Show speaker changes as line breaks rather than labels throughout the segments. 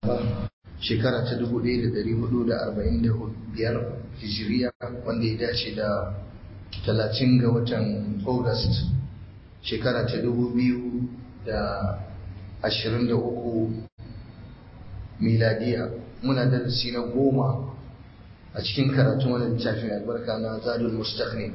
shekara ta 1445 hijiriya wanda ya dace da 30 ga watan august shekara ta 2023 miladiya muna darasi na goma a cikin karatun wani littafin albarka na zadul mustaqni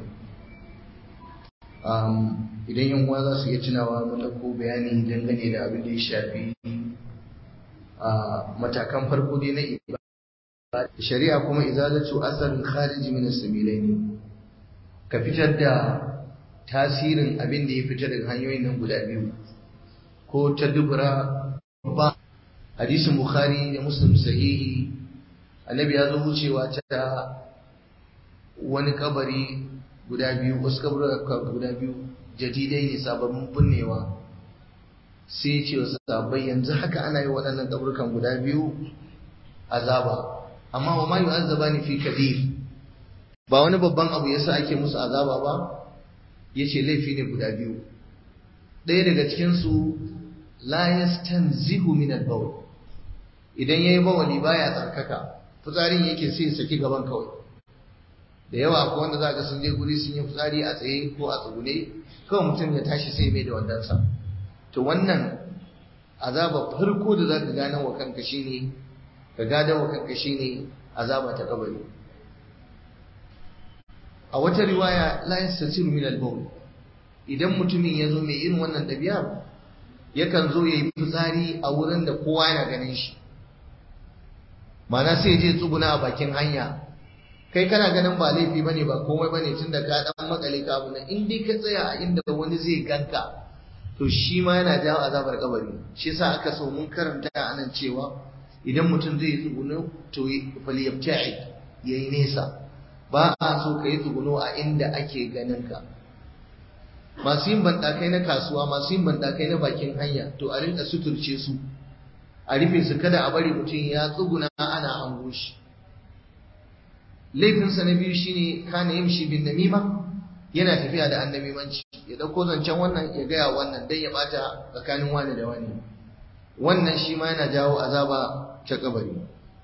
idan yan uwa za su iya tunawa mun ɗauko bayani dangane da abin da ya shafi a matakan farko dai na ibada shari'a kuma izalatu asarin khariji min as-sabilaini ka fitar da tasirin abin da ya fita daga hanyoyin nan guda biyu ko ta dubura ba hadisin bukhari da muslim sahihi annabi ya zo wucewa ta wani kabari guda biyu wasu kaburuka guda biyu jadidai ne sababbin binnewa sai ce wasu sabai yanzu haka ana yi waɗannan kaburukan guda biyu azaba amma wa ma yu'azzaba ni fi kabir ba wani babban abu yasa ake musu azaba ba yace laifi ne guda biyu ɗaya daga cikin su la yastanzihu min al-bawl idan yayi bawali baya tsarkaka fitsarin yake sai saki gaban kawai da yawa akwai wanda za ga sun je guri sun yi fitsari a tsaye ko a tsugune kawai mutum ya tashi sai mai da wandansa to wannan azaba farko da za ka gane wa kanka shine ka gada wa kanka shine azaba ta kabari a wata riwaya la yastasiru min al-bawl idan mutumin ya zo mai irin wannan dabi'a yakan zo yayi fitsari a wurin da kowa yana ganin shi mana sai je tsuguna a bakin hanya kai kana ganin ba laifi bane ba komai bane tunda ka dan makale ka abu in dai ka tsaya a inda wani zai ganka to shi ma yana jawo azabar kabari shi yasa aka so mun karanta anan cewa idan mutum zai tsuguno to falyabta'i yayi nesa ba a so ka yi tsuguno a inda ake ganin ka masu yin bandakai na kasuwa masu yin bandakai na bakin hanya to a rinka suturce su a rufe su kada a bari mutum ya tsuguna ana hango shi laifinsa na biyu shine kana yamshi bin namima yana tafiya da annamimanci ya dauko zancen wannan ya gaya wannan dan ya bata tsakanin wani da wani wannan shi ma yana jawo azaba ta kabari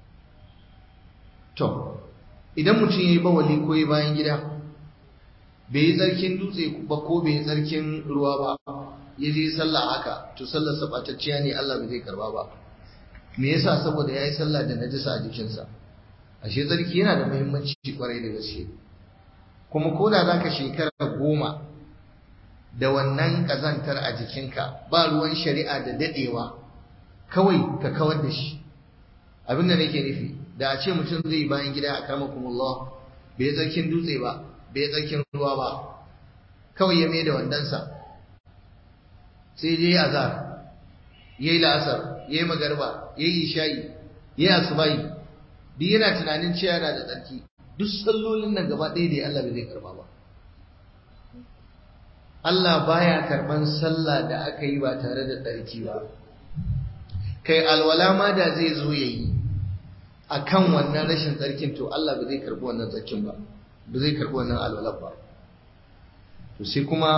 to idan mutum yayi bawali ko yayi bayan gida bai yi tsarkin dutse ba ko bai yi tsarkin ruwa ba ya je sallah haka to sallar sa batacciya ne Allah bai zai karba ba me yasa saboda yayi sallah da najisa a jikinsa ashe tsarki yana da muhimmanci kwarai da gaske kuma ko da zaka shekara goma da wannan kazantar a jikinka ba ruwan shari'a da dadewa kawai ka kawar da shi abin da nake nufi da a ce mutum zai bayan gida a karmakumullah bai tsarkin dutse ba bai tsarkin ruwa ba kawai ya mai da wandansa sai dai azar yayi la'asar yayi magarba yayi isha'i yayi asubai duk yana tunanin cewa yana da tsarki duk sallolin nan gaba ɗaya da Allah bai zai karba ba Allah baya karban sallah da aka yi ba tare da tsarki ba kai alwala ma da zai zo yayi akan wannan rashin tsarkin to Allah bai zai karbi wannan tsarkin ba ba zai karbi wannan alwala ba to sai kuma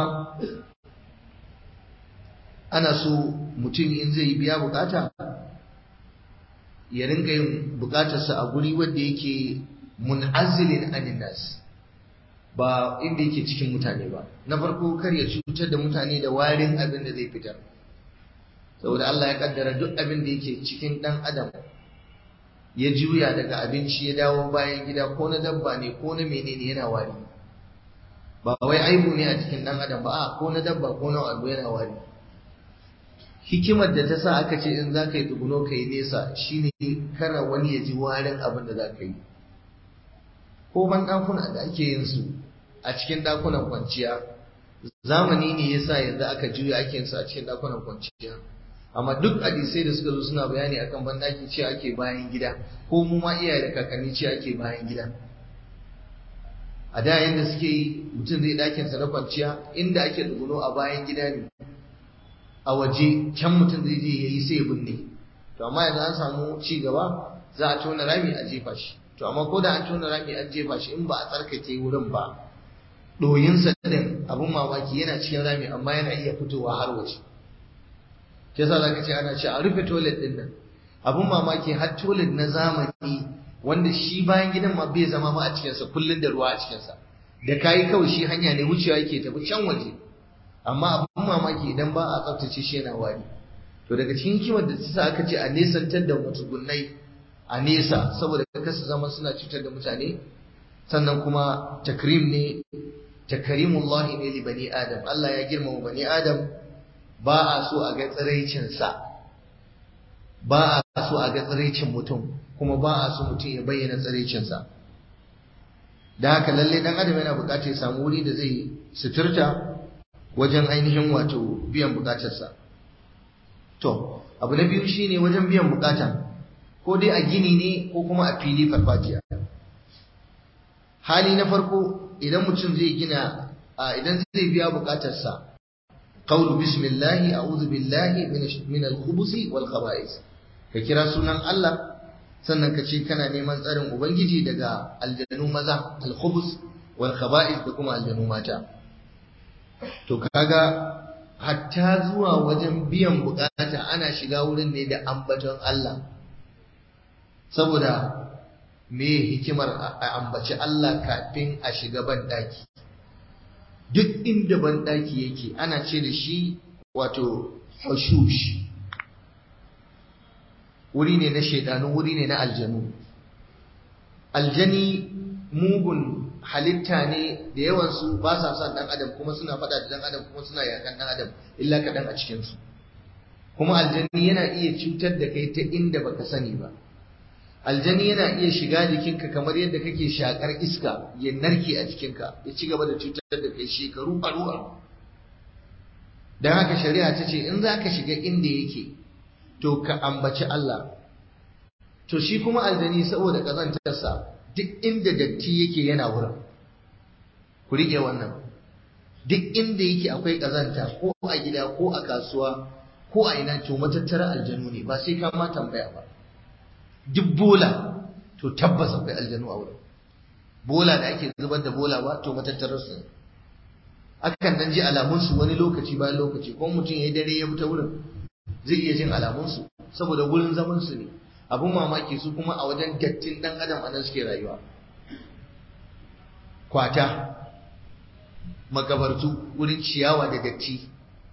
ana so mutum in zai biya bukata ya ringa yin bukatarsa a guri wanda yake mun'azilin anin nas ba inda yake cikin mutane ba na farko kar ya cutar da mutane da warin abin da zai fitar saboda Allah ya kaddara duk abin da yake cikin dan adam ya juya daga abinci ya dawo bayan gida ko na dabba ne ko na menene yana wari ba wai aibu ne a cikin dan adam ba a ko na dabba ko na abu yana wari hikimar da ta sa aka ce in za ka yi tsuguno ka yi nesa shine kara wani ya ji warin abin da za ka yi ko ban ɗakuna da ake yin su a cikin ɗakunan kwanciya zamani ne ya sa yanzu aka juya ake yin su a cikin ɗakunan kwanciya amma duk hadisai da suka zo suna bayani akan banɗaki ce ake bayan gida ko mu ma iyaye da kakanni ce ake bayan gida a da yanda suke yi mutum zai ɗakinsa na kwanciya inda ake tsuguno a bayan gida ne a waje can mutum zai je yayi sai ya binne to amma yanzu an samu ci gaba za a tona rami a jefa shi to amma ko da an tona rami an jefa shi in ba a tsarkake wurin ba ɗoyinsa din abin mamaki yana cikin rami amma yana iya fitowa har waje shi yasa zaka ce ana ce a rufe toilet din nan abun mamaki har toilet na zamani wanda shi bayan gidan ma bai zama ma a cikinsa kullum da ruwa a cikinsa da kayi kawai shi hanya ne wucewa yake tafi can waje amma abun mamaki idan ba a tsaftace shi yana wari to daga cikin hikimar da ta sa aka ce a nesantar da matsugunnai a nesa saboda kasa zama suna cutar da mutane sannan kuma takrim ne takrimullahi ne li bani adam Allah ya girmama bani adam ba a so a ga tsiraicinsa ba a so a ga tsiraicin mutum kuma ba a so mutum ya bayyana tsiraicinsa da haka lalle dan adam yana bukatar ya samu wuri da zai suturta wajen ainihin wato biyan bukatarsa to abu na biyu shine wajen biyan bukata ko dai a gini ne ko kuma a fili farfajiya hali na farko idan mutum zai gina idan zai biya bukatarsa qawlu bismillahi a'udhu billahi min al-khubuthi wal khaba'is ka kira sunan Allah sannan ka ce kana neman tsarin ubangiji daga aljanu maza al-khubus wal khaba'is da kuma aljanu mata to kaga hatta zuwa wajen biyan bukata ana shiga wurin ne da ambaton Allah saboda me hikimar a ambaci Allah kafin a shiga banɗaki duk inda banɗaki yake ana ce da shi wato hushush wuri ne na shaidanu wuri ne na aljanu aljani mugun halitta ne da yawansu ba sa son ɗan adam kuma suna faɗa da ɗan adam kuma suna yakan ɗan adam illa kaɗan a cikinsu kuma aljani yana iya cutar da kai ta inda baka sani ba aljani yana iya shiga jikinka kamar yadda kake shakar iska ya narke a jikinka ya ci gaba da cutar da kai shekaru aru don haka shari'a ta ce in za ka shiga inda yake to ka ambaci Allah to shi kuma aljani saboda ƙazantarsa duk inda datti yake yana wurin ku riƙe wannan duk inda yake akwai ƙazanta ko a gida ko a kasuwa ko a ina to matattara aljanu ne ba sai ka ma tambaya ba duk bola to tabbas akwai aljanu a wurin bola da ake zubar da bola ba to matattarar su ne akan dan ji alamun su wani lokaci bayan lokaci ko mutum yayi dare ya fita wurin zai iya jin alamun su saboda wurin zaman su ne abun mamaki su kuma a wajen dattin dan adam anan suke rayuwa kwata makabartu wurin ciyawa da datti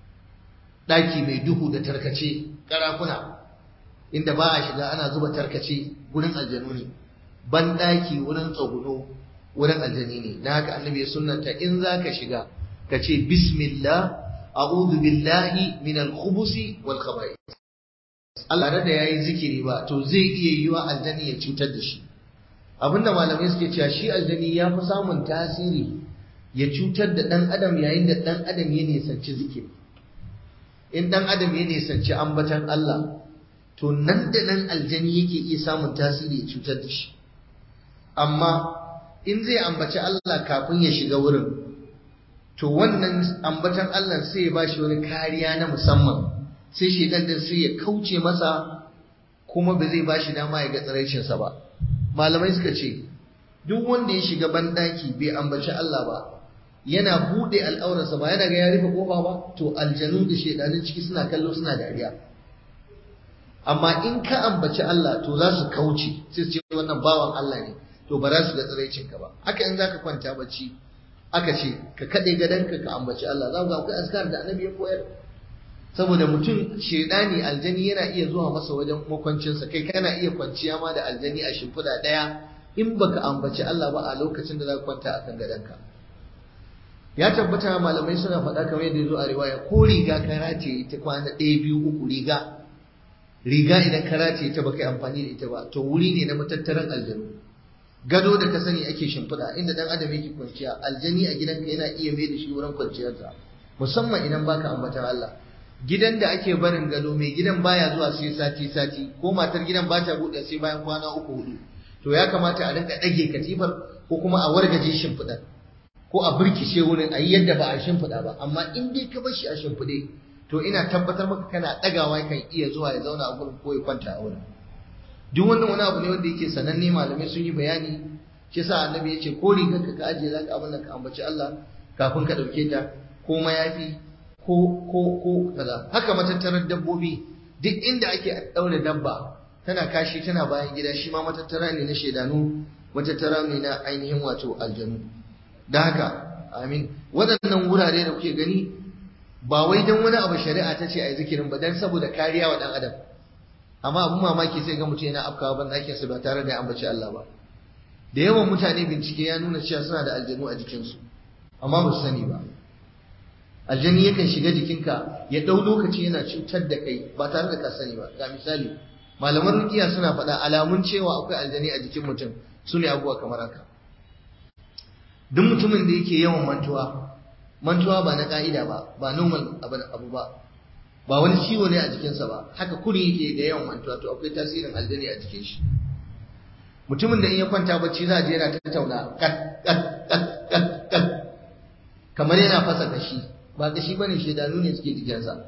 daki mai duhu da tarkace karakuna inda ba a shiga ana zuba tarkace wurin aljanu ne ban daki wurin tsaguno wurin aljani ne na haka annabi ya sunnanta in zaka shiga ka ce bismillah a'udhu billahi min al-khubusi wal khaba'ith Allah da yayi zikiri ba to zai iya yiwa aljani ya cutar da shi abinda malamai suke cewa shi aljani ya fi samun tasiri ya cutar da dan adam yayin da dan adam ya nisanci zikiri in dan adam ya nisanci ambatan Allah to nan da nan aljani yake iya samun tasiri ya cutar da shi amma in zai ambaci Allah kafin ya shiga wurin to wannan ambatan Allah sai ya bashi wani kariya na musamman sai shedan din sai ya kauce masa kuma ba zai bashi dama ya ga tsaraicin sa ba malamai suka ce duk wanda ya shiga bandaki bai ambaci Allah ba yana bude al'aurarsa ba yana ga ya rufe kofa ba to aljanu da shedanin ciki suna kallo suna dariya amma in ka ambaci Allah to za su kauce sai su ce wannan bawan Allah ne to ba za su ga tsiraicin ka ba haka in zaka kwanta bacci aka ce ka kade gadonka ka ambaci Allah za ku ga akwai askar da annabi ya koyar saboda mutum shedani aljani yana iya zuwa masa wajen makwancinsa kai kana iya kwanciya ma da aljani a shimfiɗa ɗaya in baka ambaci Allah ba a lokacin da za ka kwanta akan gadonka ya tabbata malamai suna faɗa kamar yadda ya zo a riwaya ko riga ka rataye ta kwana ɗaya biyu uku riga riga idan ka rataye ta baka amfani da ita ba to wuri ne na matattaran aljanu gado da ka sani ake shimfiɗa inda dan adam yake kwanciya aljani a gidanka yana iya mai da shi wurin kwanciyarsa musamman idan baka ambatan Allah gidan da ake barin gado mai gidan baya zuwa sai sati sati ko matar gidan ba ta buɗe sai bayan kwana uku hudu to ya kamata a rinka ɗage katifar ko kuma a wargaje shimfiɗar ko a birkice wurin a yi yadda ba a shimfiɗa ba amma in dai ka bar shi a shimfiɗe to ina tabbatar maka kana ɗagawa kan iya zuwa ya zauna a gurin ko ya kwanta a wurin duk wannan wani abu ne wanda yake sananne malamai sun yi bayani shi yasa annabi ya ce ko rigar ka ajiye zaka abin da ka ambaci Allah kafin ka ɗauke ta ko mayafi ko ko ko kaza haka matattarar dabbobi duk inda ake ɗaure dabba tana kashi tana bayan gida shi ma matattara ne na shaidanu matattara ne na ainihin wato aljanu da haka amin waɗannan wurare da kuke gani ba wai don wani abu shari'a ta ce a yi zikirin ba don saboda kariya wa ɗan adam amma abin mamaki sai ga mutum yana afkawa ban ɗakinsa ba tare da ya ambaci Allah ba da yawan mutane bincike ya nuna cewa suna da aljanu a jikinsu amma ba su sani ba aljani yakan shiga jikinka ya ɗau lokaci yana cutar da kai ba tare da ka sani ba ga misali malaman rukiya suna faɗa alamun cewa akwai aljani a jikin mutum su ne abubuwa kamar haka duk mutumin da yake yawan mantuwa mantuwa ba na ka'ida ba ba normal abu ba ba wani ciwo ne a jikinsa ba haka kuri yake da yawan mantuwa to akwai tasirin aljani a jikin shi mutumin da in ya kwanta bacci za a je yana tattauna kat kat kat kat kat kamar yana fasa kashi ba kashi bane shedanu ne suke jikinsa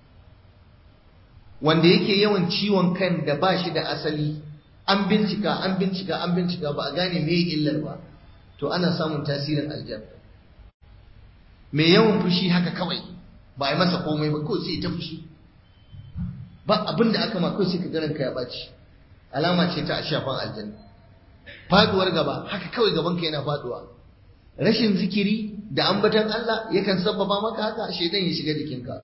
wanda yake yawan ciwon kan da ba shi da asali an bincika an bincika an bincika ba a gane me illar ba to ana samun tasirin aljanna mai yawan fushi haka kawai ba a masa komai ba kawai sai ta fushi ba abin da aka ma kawai sai ka ganin ka ya ɓaci alama ce ta shafan aljanna faduwar gaba haka kawai gaban ka yana faduwa rashin zikiri da ambatan Allah yakan sabbaba maka haka shedan ya shiga jikinka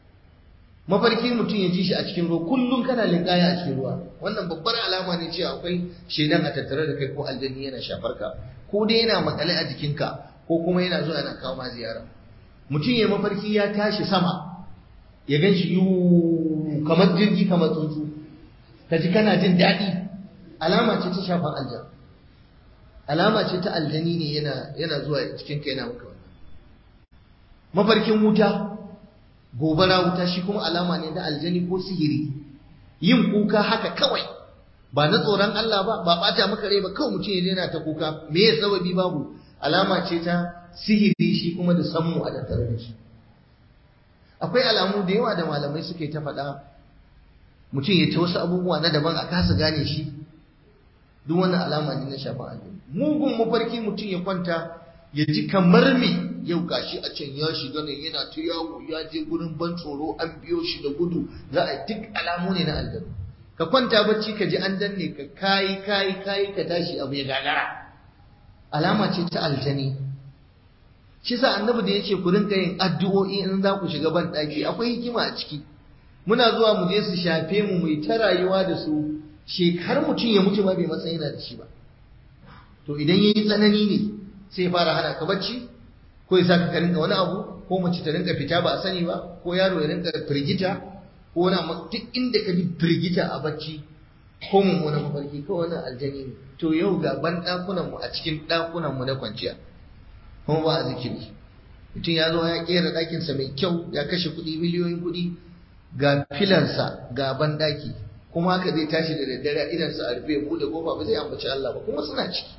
mafarki mutum ya ji shi a cikin ruwa kullum kana linkaya a cikin ruwa wannan babbar alama ne cewa akwai shedan a tattare da kai ko aljanni yana shafar ka ko dai yana makale a jikinka ko kuma yana zuwa yana kawo ma ziyara mutum ya mafarki ya tashi sama ya gan shi yu kamar jirgi kamar tsuntsu ka ji kana jin daɗi alama ce ta shafan aljan alama ce ta aljani ne yana yana zuwa cikin ka yana maka wannan mafarkin wuta gobara wuta shi kuma alama ne na aljani ko sihiri yin kuka haka kawai ba na tsoron Allah ba ba bata maka rai ba kawai mutum ya daina ta kuka me ya sababi babu alama ce ta sihiri shi kuma da sammu a tattare da shi akwai alamu da yawa da malamai suke ta faɗa mutum ya ta wasu abubuwa na daban a kasa gane shi duk wannan alama ne na shafin aljanu mugun mafarki mutum ya kwanta ya ji kamar me yau gashi a can ya shiga ne yana ta yawo ya je gurin ban tsoro an biyo shi da gudu za a duk alamu ne na aljanu ka kwanta bacci ka ji an danne ka kayi kayi kayi ka tashi abu ya gagara alama ce ta aljani shi sa annabi da yace ku rinka yin addu'o'i in za ku shiga ban daki akwai hikima a ciki muna zuwa mu je su shafe mu mu ta rayuwa da su shekar mutum ya mutu ma bai matsayi yana da shi ba to idan yayi tsanani ne sai ya fara hana ka bacci ko ya saka ka rinka wani abu ko mace ta rinka fita ba a sani ba ko yaro ya rinka firgita ko wani duk inda ka ji firgita a bacci ko mummunan mafarki ko wani aljani ne to yau ga ban ɗakunan mu a cikin ɗakunan mu na kwanciya kuma ba a zikiri mutum ya zo ya kera ɗakinsa mai kyau ya kashe kuɗi miliyoyin kuɗi ga filansa ga ban ɗaki kuma haka zai tashi da daddare idansa a rufe buɗe kofa ba zai ambaci Allah ba kuma suna ciki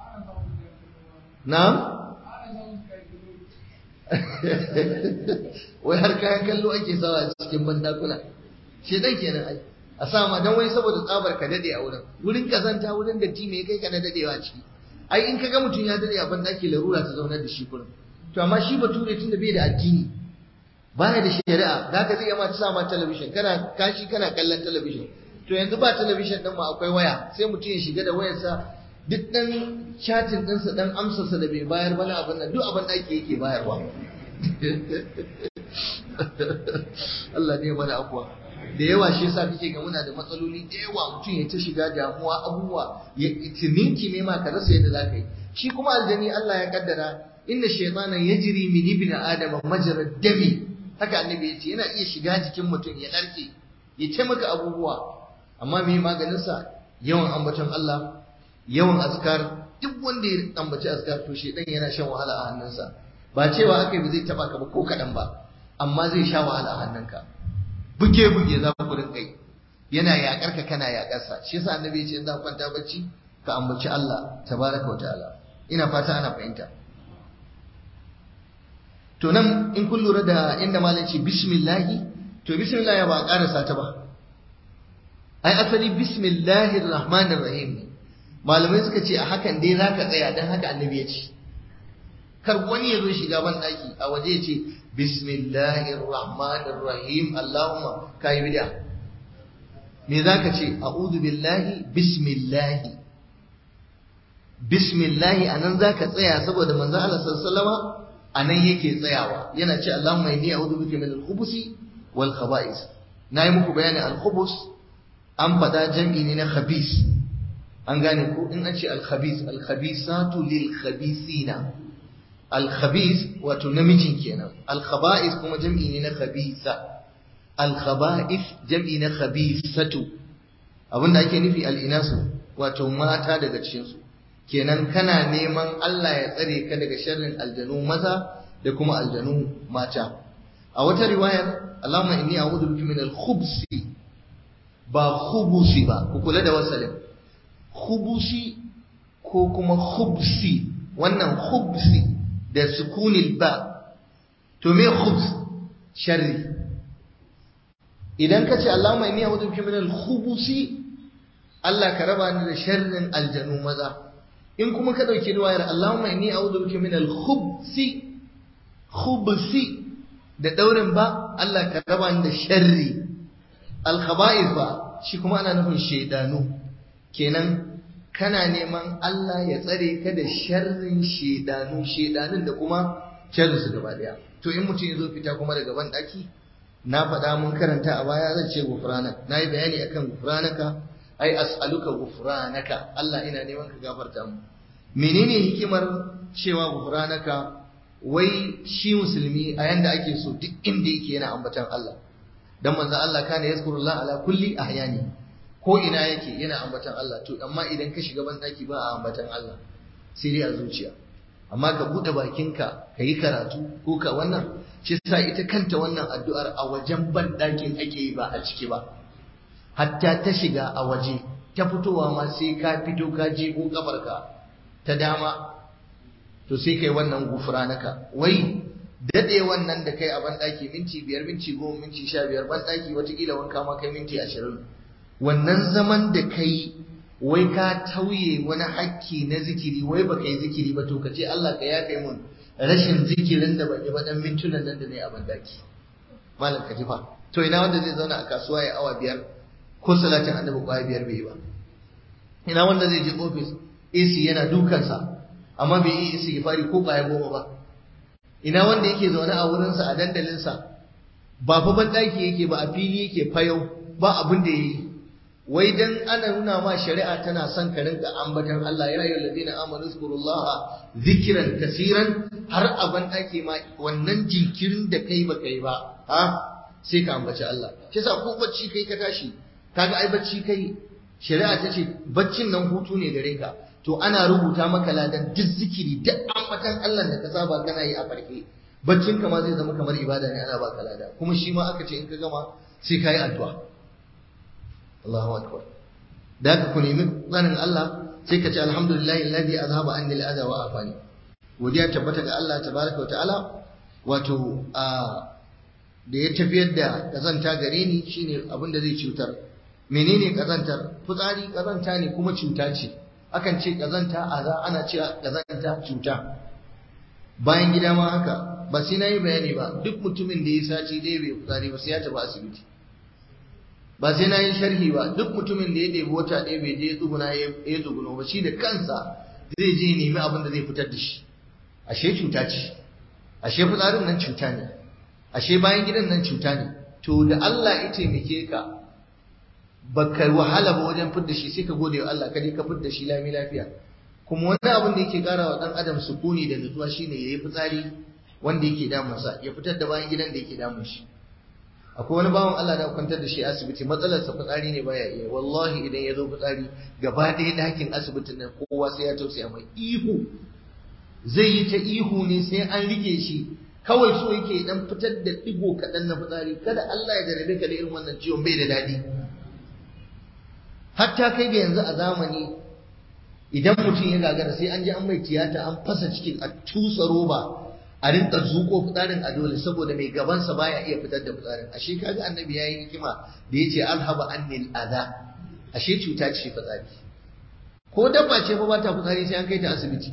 na'am wai har kayan kallo ake sawa a cikin bandakuna shedan kenan ai a sa ma dan wai saboda tsabar ka dade a wurin wurin kazanta wurin da ti me kai ka na dadewa ciki ai in kaga mutum ya dade a bandaki larura ta zaunar da shi kurin to amma shi bature tunda bai da addini baya da shari'a zaka zai ma ta sa ma talabishin kana kashi kana kallon talabishin to yanzu ba talabishin din ma akwai waya sai mutum ya shiga da wayarsa duk dan chatin ɗinsa dan amsarsa da bai bayar bana abin nan duk abin da ake yake bayarwa Allah ne mana afuwa da yawa shi yasa kake ga muna da matsaloli da yawa mutum ya ta shiga damuwa abubuwa ya tininki ne ma ka rasa yadda zaka yi shi kuma aljani Allah ya kaddara inna shaytana yajri min ibni adama majra dami haka annabi ya ce yana iya shiga jikin mutum ya narke ya ce maka abubuwa amma me maganin sa yawan ambaton Allah yawan azkar duk wanda ya ambaci azkar to shedan yana shan wahala a hannunsa ba cewa aka yi zai taba ka ba ko kadan ba amma zai sha wahala a hannunka buge buge za ku rinka yi yana yakar ka kana yakar sa shi yasa annabi ya ce in za ku kwanta bacci ka ambaci Allah tabaraka wa ta'ala ina fata ana fahimta to nan in kun lura da inda malam ce bismillahi to bismillah ba a karasa ta ba ai asali bismillahir rahmanir rahim ne malamai suka ce a hakan dai zaka tsaya dan haka annabi ya ce kar wani ya zo shiga ban daki a waje ya ce bismillahir rahmanir rahim allahumma kai bid'a me zaka ce a'udhu billahi bismillahi bismillahi anan zaka tsaya saboda manzo Allah sallallahu alaihi wasallama anan yake tsayawa yana ce Allahumma inni a'udhu bika min al-khubuthi wal khaba'is nayi muku bayanin al-khubus an fada jam'i ne na khabis an gane ko in an ce al-khabis al-khabisatu lil khabisina al-khabis wato namijin kenan al-khaba'is kuma jam'i ne na khabisa al-khaba'is jam'i na khabisatu abinda ake nufi al-inasu wato mata daga cikin su kenan kana neman Allah ya tsare ka daga sharrin aljanu maza da kuma aljanu mata a wata riwayar Allahumma inni a'udhu bika min al-khubsi ba khubusi ba ku kula da wasalin khubusi ko kuma khubsi wannan khubsi da sukunil ba to me khubs sharri idan ka ce Allahumma inni a'udhu bika min al-khubusi Allah ka raba ni da sharrin aljanu maza in kuma ka dauki riwayar Allahumma inni a'udhu bika min al-khubsi khubsi da daurin ba Allah ka raba ni da sharri al-khaba'ith ba shi kuma ana nufin shaidanu kenan kana neman Allah ya tsare ka da sharrin shaidanu shaidanun da kuma sharrin su gaba daya to in mutum ya zo fita kuma daga ban daki na faɗa mun karanta a baya zan ce gufranak na yi bayani akan gufranaka ai as'aluka gufranaka Allah ina neman ka gafarta mu menene hikimar cewa gufranaka wai shi musulmi a yanda ake so duk inda yake yana ambatan Allah dan manzo Allah kana yazkurullah ala kulli ahyani ko ina yake yana ambatan Allah to amma idan ka shiga ban daki ba a ambatan Allah sai dai a zuciya amma ka bude bakinka ka yi karatu ko ka wannan shi sa ita kanta wannan addu'ar a wajen ban dakin ake yi ba a ciki ba hatta ta shiga a waje ta fitowa ma sai ka fito ka je ko kafarka ta dama to sai kai wannan gufranaka wai dade wannan da kai a banɗaki minti biyar minti goma minti sha biyar banɗaki watakila wanka ma kai minti ashirin wannan zaman da kai wai ka tauye wani hakki na zikiri wai baka yi zikiri ba to ka ce Allah ka yafe mun rashin zikirin da ban yi ba dan mintunan nan da ne a banɗaki malam ka jifa to ina wanda zai zauna a kasuwa ya awa biyar ko salatin annabi kwaya biyar bai yi ba ina wanda zai je ofis AC yana dukansa amma bai yi istighfari ko kwaya goma ba ina wanda yake zaune a wurinsa a dandalinsa ba fa banɗaki yake ba a fili yake fayau ba abin da yayi wai dan ana nuna ma shari'a tana son ka rinka ambatan Allah ya ayyuhal ladina amanu zkurullaha zikran kaseeran har a banɗaki ma wannan jinkirin da kai ba kai ba ha sai ka ambaci Allah shi yasa ko bacci kai ka tashi kaga ai bacci kai shari'a ta ce baccin nan hutu ne gare ka to ana rubuta maka ladan duk zikiri duk ambatan Allah da ka saba kana yi a farke baccin ka ma zai zama kamar ibada ne ana baka lada kuma shi ma aka ce in ka gama sai ka yi addu'a Allahu akbar da ka ku nemi tsanin Allah sai ka ce alhamdulillahi alladhi azhaba anni al-adha wa afani godiya tabbata ga Allah tabaraka wa ta'ala wato a da ya tafiyar da kazanta gare ni shine abin da zai cutar menene kazantar fitsari kazanta ne kuma cuta ce akan ce kazanta aza ana cewa kazanta cuta bayan gida ma haka ba sai nayi bayani ba duk mutumin da ya saci dai bai fitsari ba sai ya tafi asibiti ba sai nayi sharhi ba duk mutumin da ya ɗebi wata ɗaya bai je tsuguna ya tsuguno ba shi da kansa zai je nemi abin da zai fitar da shi ashe cuta ce ashe fitsarin nan cuta ne ashe bayan gidan nan cuta ne to da Allah ya taimake ka baka wahala ba wajen fidda shi sai ka gode wa Allah kaje ka fidda shi lami lafiya kuma wani abin da yake kara wa dan adam sukuni da nutsuwa shine yayi fitsari wanda yake damun sa ya fitar da bayan gidan da yake damun shi akwai wani bawan Allah da kwantar da shi asibiti matsalar sa fitsari ne baya iya wallahi idan ya zo fitsari gaba ɗaya dakin asibitin nan kowa sai ya tausaya mai ihu zai yi ta ihu ne sai an rike shi kawai so yake dan fitar da digo kaɗan na fitsari kada Allah ya jarabe ka da irin wannan ciwon bai da daɗi hatta kai ga yanzu a zamani idan mutum ya gagara sai an ji an mai tiyata an fasa cikin a tusa roba a rinka zuko fitsarin a dole saboda mai gabansa baya iya fitar da fitsarin ashe kaga annabi yayi hikima da yace alhaba annil adha ashe cuta ce fitsari ko dabba ce fa ba ta fitsari sai an kai ta asibiti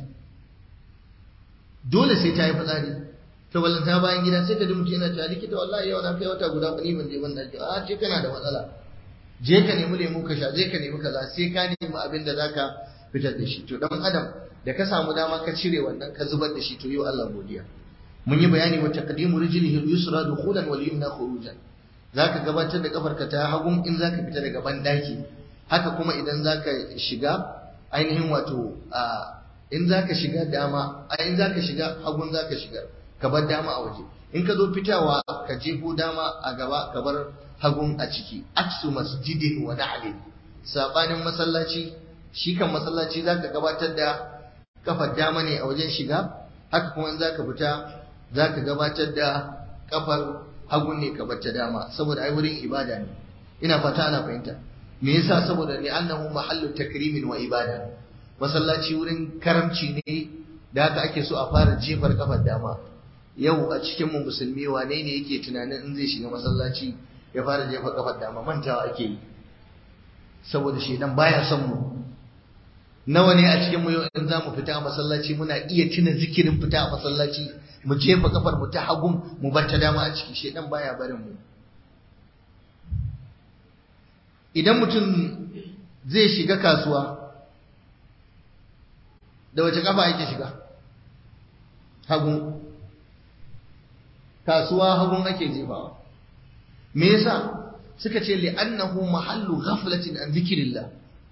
dole sai ta yi fitsari to ballan ta bayan gida sai ka ji mutum yana cewa likita wallahi yau na kai wata guda kuɗi ban je ban dace a ce kana da matsala je ka nemi lemu ka sha je ka nemi kaza sai ka nemi abin da zaka fitar da shi to dan adam da ka samu dama ka cire wannan ka zubar da shi to yau Allah godiya mun yi bayani wa taqdimu rijlihi al-yusra dukhulan wal yumna khurujan zaka gabatar da kafarka ta hagun in zaka fita daga bandaki haka kuma idan zaka shiga ainihin wato a in zaka shiga dama a in zaka shiga hagun zaka shiga ka bar dama a waje in ka zo fitawa ka jefo dama a gaba ka bar hagun a ciki aksu masjidin wa na'lin sabanin masallaci shi kan masallaci zaka gabatar da kafar dama ne a wajen shiga haka kuma in zaka fita zaka gabatar da kafar hagun ne ka bar ta dama saboda ai wurin ibada ne ina fata ana fahimta me yasa saboda ni annahu mahallu takrimin wa ibada masallaci wurin karamci ne da haka ake so a fara jefar kafar dama yau a cikin mu musulmi wane ne yake tunanin in zai shiga masallaci ya fara jefa kafar dama mantawa ake yi saboda shedan baya son mu nawa ne a cikin mu yau in za mu fita a masallaci muna iya tuna zikirin fita a masallaci mu jefa kafar mu ta hagun mu bar ta dama a ciki shedan baya barin mu idan mutum zai shiga kasuwa da wace kafa yake shiga hagun kasuwa hagun ake jefawa me yasa suka ce li'annahu mahallu ghaflatin an zikrillah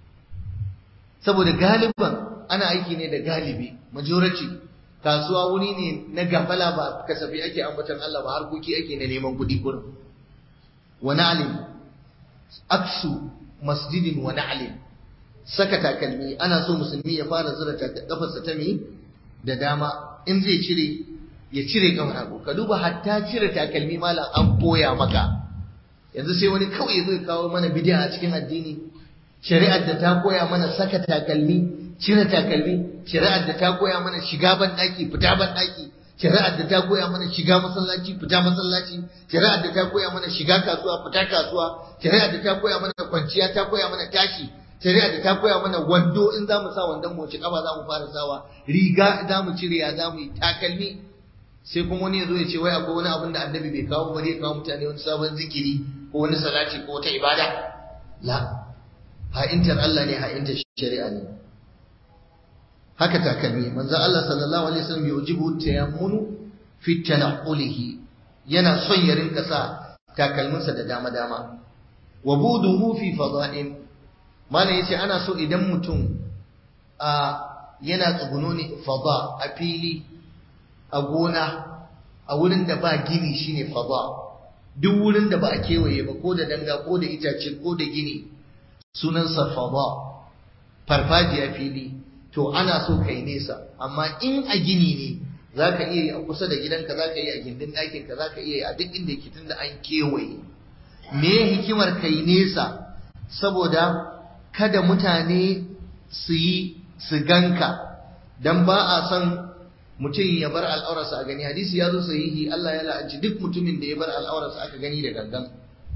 saboda galiban ana aiki ne da galibi majority kasuwa wuri ne na gafala ba kasafi ake ambatan Allah ba harkoki ake na neman kuɗi kurin wa na'lim aksu masjidin wa na'lim saka takalmi ana so musulmi ya fara zura kafarsa ta mi da dama in zai cire ya cire kafar hagu ka duba hatta cire takalmi malam an koya maka yanzu sai wani kawai zai kawo mana bid'a a cikin addini shari'ar da ta koya mana saka takalmi cire takalmi shari'ar da ta koya mana shiga ban daki fita ban daki shari'ar da ta koya mana shiga masallaci fita masallaci shari'ar da ta koya mana shiga kasuwa fita kasuwa shari'ar da ta koya mana kwanciya ta koya mana tashi shari'ar da ta koya mana wando in za mu sa wandon mu ci kaba za mu fara sawa riga za mu cire ya za mu yi takalmi sai kuma wani ya zo ya ce wai akwai wani abin da annabi bai kawo bari ya kawo mutane wani sabon zikiri ko wani salati ko wata ibada la ha'intar Allah ne ha'intar shari'a ne haka takalmi manzo Allah sallallahu alaihi wasallam yujibu tayammunu fi tanqulihi yana son ya rinka sa takalminsa da dama dama wa buduhu fi fada'in mana yace ana so idan mutum a yana tsuguno ne fada a fili a gona a wurin da ba gini shine fada duk wurin da ba a kewaye ba ko da danga ko da itace ko da gini sunansa fada farfajiya fili to ana so kai nesa amma in a gini ne za ka iya yi a kusa da gidanka za ka iya a gindin ɗakinka za ka iya yi a duk inda yake tunda an kewaye me hikimar kai nesa saboda kada mutane su yi su ganka dan ba a son mutum ya bar al'aurarsa a gani hadisi ya zo sahihi Allah ya la'anci duk mutumin da ya bar al'aurarsa aka gani da gangan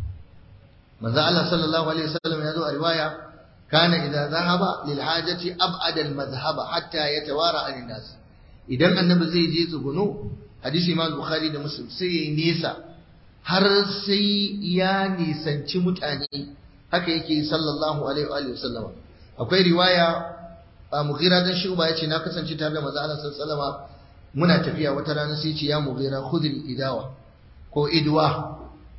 manzo Allah sallallahu alaihi wasallam ya zo a riwaya kana idza zahaba lil hajati ab'ada al madhhaba hatta yatawara anin nas idan annabi zai je tsuguno hadisi imam bukhari da muslim sai yayi nesa har sai ya nisanci mutane haka yake sallallahu alaihi wa alihi wasallam akwai riwaya a mughira dan shuba yace na kasance tare da manzo Allah sallallahu alaihi muna tafiya wata rana sai ce ya mughira khudri idawa ko idwa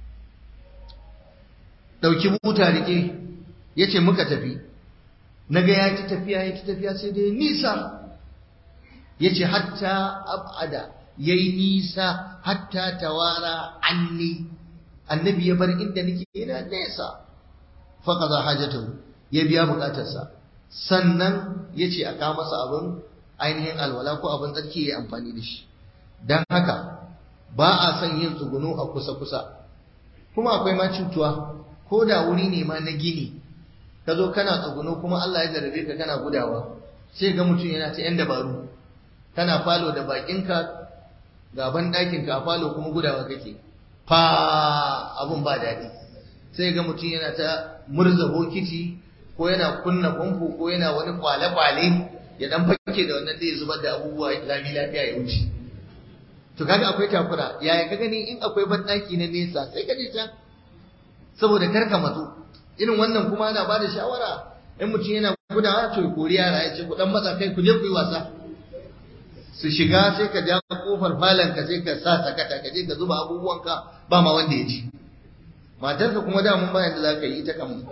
dauki buta rike yace muka tafi naga ya ci tafiya ya ci tafiya sai dai nisa yace hatta abada yayi nisa hatta tawara anni annabi ya bar inda nake ina nesa faqada hajatahu ya biya bukatarsa sannan yace a kawo masa abin ainihin alwala ko abin tsarki ya amfani da shi dan haka ba a son yin tsuguno a kusa kusa kuma akwai ma cutuwa ko da wuri ne ma na gini ka zo kana tsuguno kuma Allah ya jarabe ka kana gudawa sai ga mutum yana ta yan dabaru kana falo da bakinka gaban ɗakinka a falo kuma gudawa kake fa abun ba daɗi sai ga mutum yana ta murza bokiti ko yana kunna famfo ko yana wani kwale-kwale ya dan fake da wannan zai zubar da abubuwa lami lafiya ya wuce to kaga akwai takura yaya ka gani in akwai banɗaki na nesa sai ka je can saboda kar ka matsu irin wannan kuma ana ba da shawara in mutum yana gudawa to ya kori yara ya ce ku dan matsa kai ku je ku yi wasa su shiga sai ka ja kofar falon ka sai ka sa sakata ka je ka zuba abubuwanka ba ma wanda ya ji matarka kuma da mun bayan da za ka yi ita kamun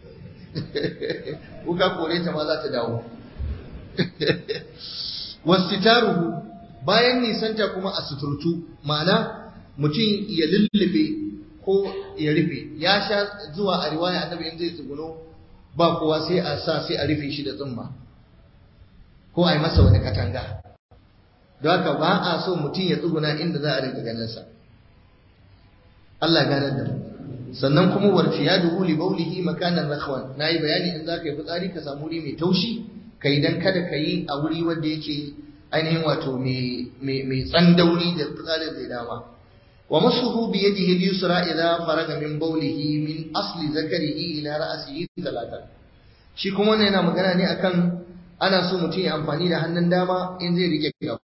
ko ka kore ta ma za ta dawo wasitaruhu bayan nisanta kuma a suturtu ma'ana mutum ya lullube ko ya rufe ya sha zuwa a riwaya annabi in zai tsuguno ba kowa sai a sa sai a rufe shi da tsumma ko a yi masa wani katanga don haka ba a so mutum ya tsuguna inda za a rinka ganin sa Allah ganar da mu sannan kuma warfiya da huli baulihi makanan rakhwan nayi bayani in zaka yi fitsari ka samu wuri mai taushi kai dan kada ka yi a wuri wanda yake ainihin wato mai mai tsandauri da fitsarin zai dama wa masuhu bi yadihi al-yusra idha faraga min bawlihi min asli zakarihi ila ra'sihi talatan shi kuma wannan yana magana ne akan ana so mutum ya amfani da hannun dama in zai rike gaba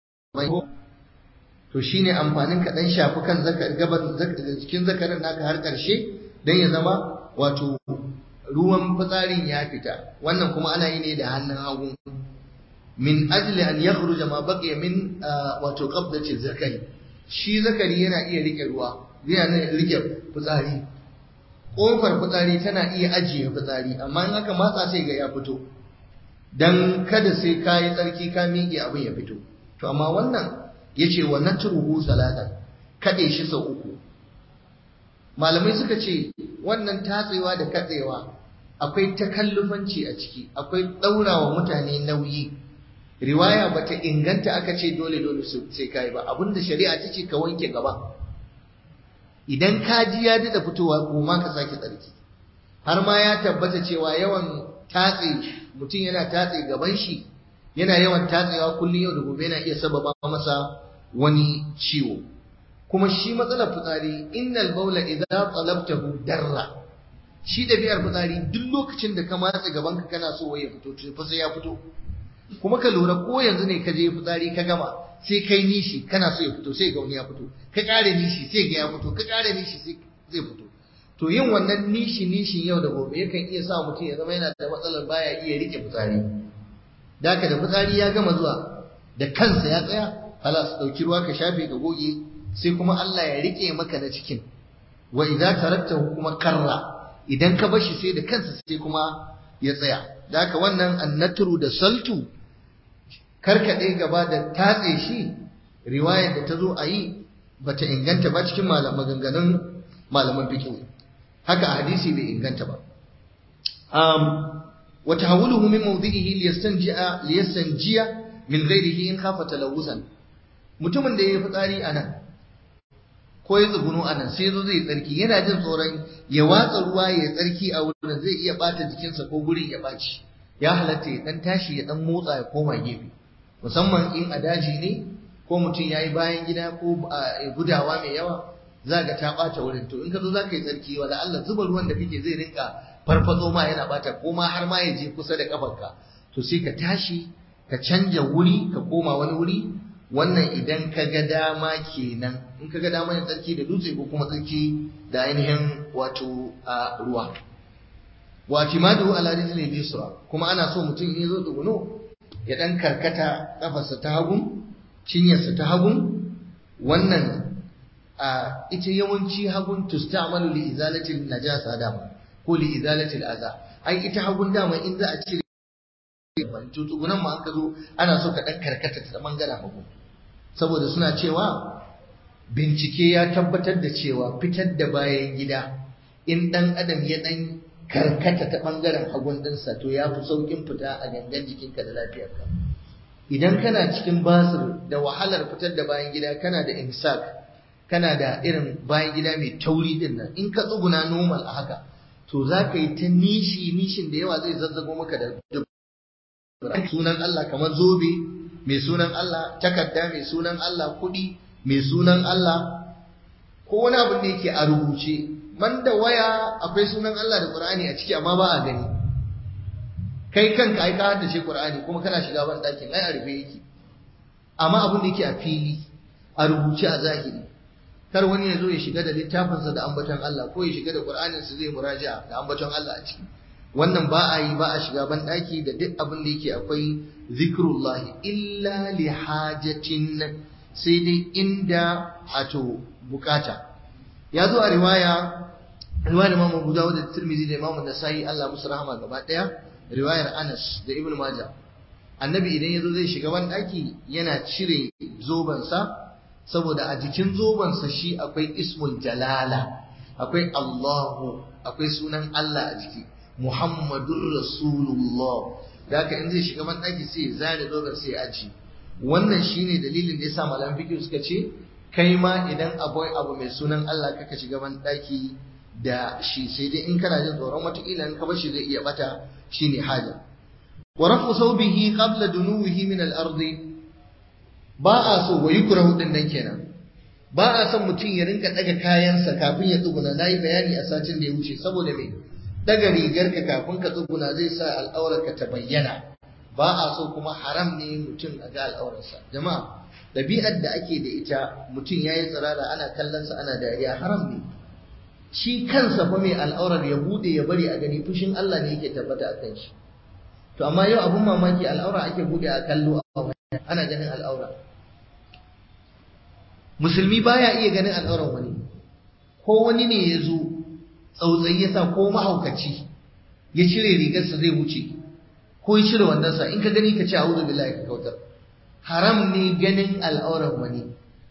to shine amfanin ka dan shafi kan zakar gaban cikin zakarin naka har karshe dan ya zama wato ruwan fitsarin ya fita wannan kuma ana yi ne da hannun hagu min ajli an yakhruja ma baqiya min wato qabdati zakari shi zakari yana iya rike ruwa yana rike fitsari kofar fitsari tana iya ajiye fitsari amma in aka matsa sai ga ya fito dan kada sai kayi tsarki ka miƙe abin ya fito to amma wannan yace wa natruhu salatan kade shi sau uku malamai suka ce wannan tatsewa da katsewa akwai takallufanci a ciki akwai ɗaurawa mutane nauyi riwaya bata inganta aka ce dole dole sai kai ba abinda shari'a ta ce ka wanke gaba idan ka ji ya da fitowa goma ka sake tsarki har ma ya tabbata cewa yawan tatse mutum yana tatse gaban shi yana yawan tatsewa kullum yau da gobe yana iya sababa masa wani ciwo kuma shi matsalar fitsari innal baula idza talabtahu darra shi ɗabi'ar fitsari duk lokacin da ka matse gaban ka kana so ya fito to fa sai ya fito kuma ka lura ko yanzu ne ka je fitsari ka gama sai kai nishi kana so ya fito sai ga wani ya fito ka ƙare nishi sai ga ya fito ka ƙare nishi sai zai fito to yin wannan nishi nishin yau da gobe yakan iya sa mutum ya zama yana da matsalar baya iya rike fitsari da haka da fitsari ya gama zuwa da kansa ya tsaya halas dauki ruwa ka shafe ka goge sai kuma Allah ya rike maka na cikin wa idza taraktahu kuma karra idan ka bashi sai da kansa sai kuma ya tsaya da haka wannan annatru da saltu karkade gaba da tatse shi riwayar da ta zo a yi bata inganta ba cikin maganganun malaman fiqh haka hadisi bai inganta ba um wa tahawuluhu min mawdi'ihi liyastanji'a liyastanjiya min ghairihi in khafa talawusan mutumin da yayi fitsari anan ko ya tsuguno anan sai zo zai tsarki yana jin tsoron ya watsa ruwa ya tsarki a wurin zai iya bata jikinsa ko gurin ya baci ya halatta ya dan tashi ya dan motsa ya koma gefe musamman in a daji ne ko mutum yayi bayan gida ko gudawa mai yawa za ga ta ɓata wurin to in ka zo za ka yi tsarki wala Allah zuba ruwan da kake zai rinka farfazo ma yana ɓata ko ma har ma ya je kusa da kafarka to sai ka tashi ka canja wuri ka koma wani wuri wannan idan ka ga dama kenan in ka ga dama yin tsarki da dutse ko kuma tsarki da ainihin wato a ruwa wa timadu ala rijli yusra kuma ana so mutum in ya zo tsuguno ya dan karkata kafarsa ta hagu cinyarsa ta hagu wannan a ita yawanci hagun tustamalu li izalati najasa dama ko li izalati al'aza ai ita hagun dama in za a cire to tsugunan ma aka zo ana so ka dan karkata ta bangaren hagu saboda suna cewa bincike ya tabbatar da cewa fitar da bayan gida in dan adam ya dan karkata ta bangaren hagun dinsa to ya fi saukin fita a gangan jikinka da lafiyarka idan kana cikin basir da wahalar fitar da bayan gida kana da imsak kana da irin bayan gida mai tauri din nan in ka tsuguna normal a haka to za ka yi ta nishi nishin da yawa zai zazzago maka da sunan Allah kamar zobe mai sunan Allah takarda mai sunan Allah kuɗi mai sunan Allah ko wani abu da yake a rubuce man da waya akwai sunan Allah da Qur'ani a ciki amma ba a gani kai kanka ai ka haddace Qur'ani kuma kana shiga ban ɗakin ai a rufe yake amma abin da yake a fili a rubuce a zahiri kar wani ya zo ya shiga da littafinsa da ambaton Allah ko ya shiga da Qur'aninsa zai muraja'a da ambaton Allah a ciki wannan ba a yi ba a shiga ban daki da duk abin da yake akwai zikrullah illa li hajatin sai dai inda ato bukata ya zo a riwaya riwayar Imam Abu Dawud da Tirmidhi da Imam Nasa'i Allah musu rahama gaba daya riwayar Anas da Ibn Majah annabi idan yazo zai shiga ban daki yana cire zobansa saboda a jikin zobansa shi akwai ismul jalala akwai Allahu akwai sunan Allah a jiki Muhammadur Rasulullah da haka in zai shiga man daki sai ya zare zoban sai ya aji wannan shine dalilin da yasa malaman fiqh suka ce kai ma idan akwai abu mai sunan Allah kaka shiga man daki da shi sai dai in kana jin tsoron wataƙila in ka bar shi zai iya bata shine haja wa rafu sawbihi qabla dunuwihi min al-ardi ba a so wa yukrahu din nan kenan ba a son mutum ya rinka daga kayansa kafin ya tsuguna nayi bayani a satin da ya wuce saboda me daga rigarka kafin ka tsuguna zai sa al'aurarka ta bayyana ba a so kuma haram ne mutum a ga al'aurarsa jama'a ɗabi'ar da ake da ita mutum ya yi tsirara ana kallonsa ana dariya haram ne shi kansa fa mai al'aurar ya bude ya bari a gani fushin Allah ne yake tabbata a kan shi to amma yau abun mamaki al'aura ake bude a kallo ana ganin al'aura musulmi baya iya ganin al'auran wani ko wani ne ya zo tsautsayi ya sa ko mahaukaci ya cire rigarsa zai wuce ko ya cire wandonsa in ka gani ka ce a'udhu billahi ka kautar haram ne ganin al'auran wani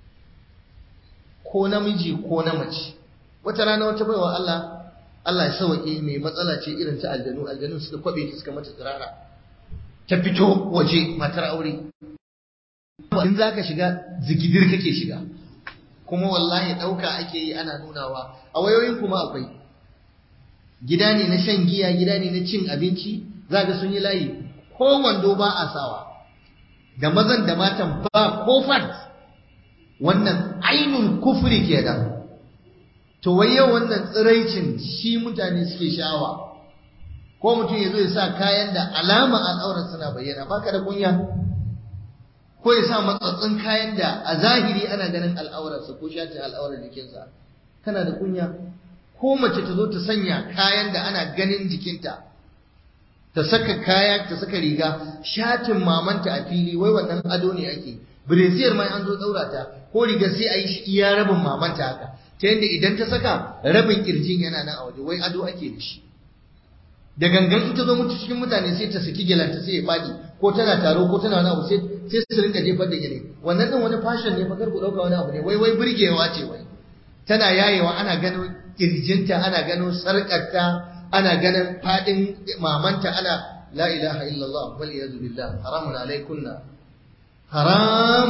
ko namiji ko na mace wata rana wata baiwa Allah Allah ya sauke mai matsala ce irin ta aljanu aljanu suka kwabe ta suka mata tsirara ta fito waje matar aure in za ka shiga zigidir kake shiga kuma wallahi ɗauka ake yi ana nunawa a wayoyin kuma akwai gida ne na shan giya gida ne na cin abinci za ga sun yi layi ko wando ba a sawa da mazan da matan ba ko fat wannan ainun kufri kenan to wai yau wannan tsiraicin shi mutane suke sha'awa ko mutum ya zo ya sa kayan da alama al'aurar suna bayyana baka da kunya ko ya sa matsatsin kayan da a zahiri ana ganin al'aurarsa ko shatin al'aurar jikinsa kana da kunya ko mace ta zo ta sanya kayan da ana ganin jikinta ta saka kaya ta saka riga shatin mamanta a fili wai wannan ado ne ake breziyar mai an zo daura ta ko riga sai a yi shi iya rabin mamanta haka ta yadda idan ta saka rabin kirjin yana nan a waje wai ado ake da shi da gangan ita zo mutu cikin mutane sai ta saki gelanta sai ya fadi ko tana taro ko tana wani abu sai sai su rinka jefar da gele wannan din wani fashion ne fa kar ku dauka wani abu ne wai wai burgewa ce wai tana yayewa ana ganin kirjinta ana ganin sarkarta ana ganin fadin mamanta ana la ilaha illallah wal iyad billah haramun alaikunna haram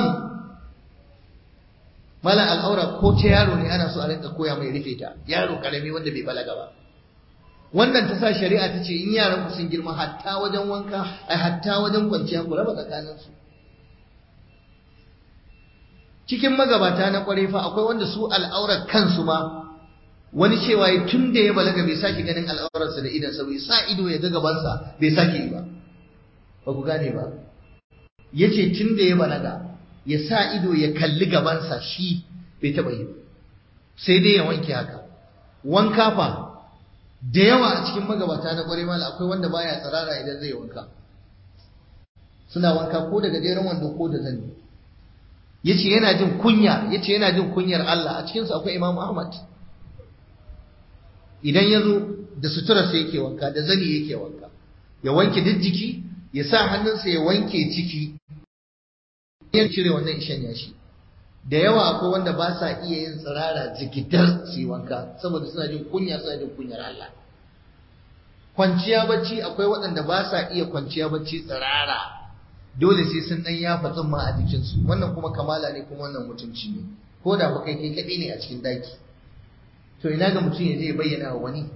mala al'aura ko ta yaro ne ana so a rinka koya mai rufe ta yaro karami wanda bai balaga ba wannan ta sa shari'a ta ce in yaran ku sun girma hatta wajen wanka ai hatta wajen kwanciya ku raba tsakanin su cikin magabata na kware fa akwai wanda su al'aurar kansu ma wani cewa ya tun da ya balaga bai sake ganin al'aurarsa da idan bai sa ido ya ga gabansa bai sake yi ba ba ku gane ba yace tun da ya balaga ya sa ido ya kalli gabansa shi bai taɓa yi sai dai ya wanke haka wanka fa da yawa a cikin magabata na ƙwarai mala akwai wanda baya tsirara idan zai wanka suna wanka ko da gajeren wando ko da zani yace yana jin kunya yace yana jin kunyar Allah a cikin su akwai Imam Ahmad idan ya zo da sutura sai yake wanka da zani yake wanka ya wanke duk jiki ya sa hannunsa ya wanke ciki ya cire wannan ishan yashi da yawa akwai wanda ba sa iya yin tsirara jigidar su yi wanka saboda suna jin kunya suna jin kunyar Allah kwanciya bacci akwai waɗanda ba sa iya kwanciya bacci tsirara dole sai sun ɗan yafa tsumma a jikinsu wannan kuma kamala ne kuma wannan mutunci ne ko da ba kai kai kaɗai ne a cikin daki to ina ga mutum ya je bayyana wa wani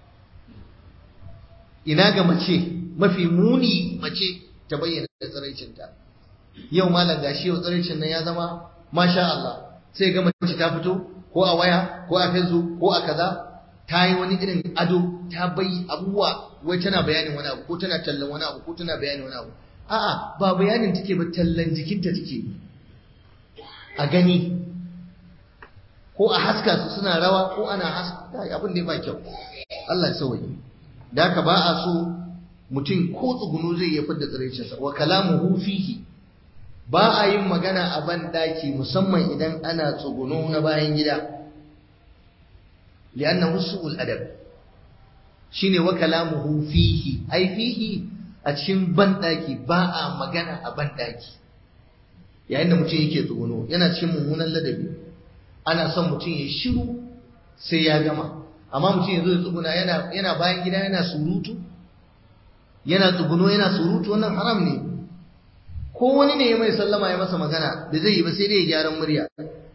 ina ga mace mafi muni mace ta bayyana tsiraicinta yau malam gashi yau tsiraicin nan ya zama masha Allah sai ga mace ta fito ko a waya ko a facebook ko a kaza ta yi wani irin ado ta bai abubuwa wai tana bayanin wani abu ko tana tallan wani abu ko tana bayanin wani abu a'a ba bayanin take ba tallan jikinta take a gani ko a haska su suna rawa ko ana haska abin da ba kyau Allah ya sauke da haka ba a so mutum ko tsugunu zai iya fidda tsiraicinsa wa kalamuhu fihi ba a yin magana a ban daki musamman idan ana tsuguno na bayan gida li'annahu su'ul adab shine wa kalamuhu fihi ai fihi a cikin ban daki ba a magana a ban daki yayin da mutum yake tsuguno yana cikin mummunan ladabi ana son mutum ya shiru sai ya gama amma mutum ya zo ya tsuguna yana yana bayan gida yana surutu yana tsuguno yana surutu wannan haram ne ko wani ne ya mai sallama ya masa magana da zai yi ba sai dai ya gyaran murya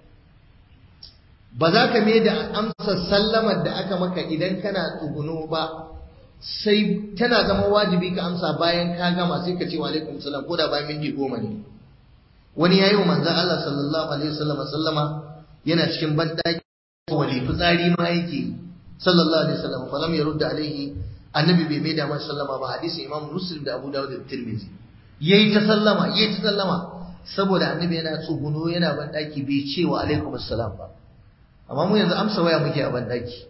ba za ka mai da amsa sallamar da aka maka idan kana tsuguno ba sai tana zama wajibi ka amsa bayan ka gama sai ka ce wa alaikum salam ko da bayan minti goma ne wani yayi wa manzon Allah sallallahu alaihi wasallam sallama yana cikin bandaki wali fitsari ma yake sallallahu alaihi wasallam falam yarudda alaihi annabi bai mai da masa sallama ba hadisin imam muslim da abu dawud da tirmidhi yayi ta sallama yayi ta sallama saboda annabi yana tsuguno yana bandaki bai ce wa alaikum assalam ba amma mu yanzu amsa waya muke a bandaki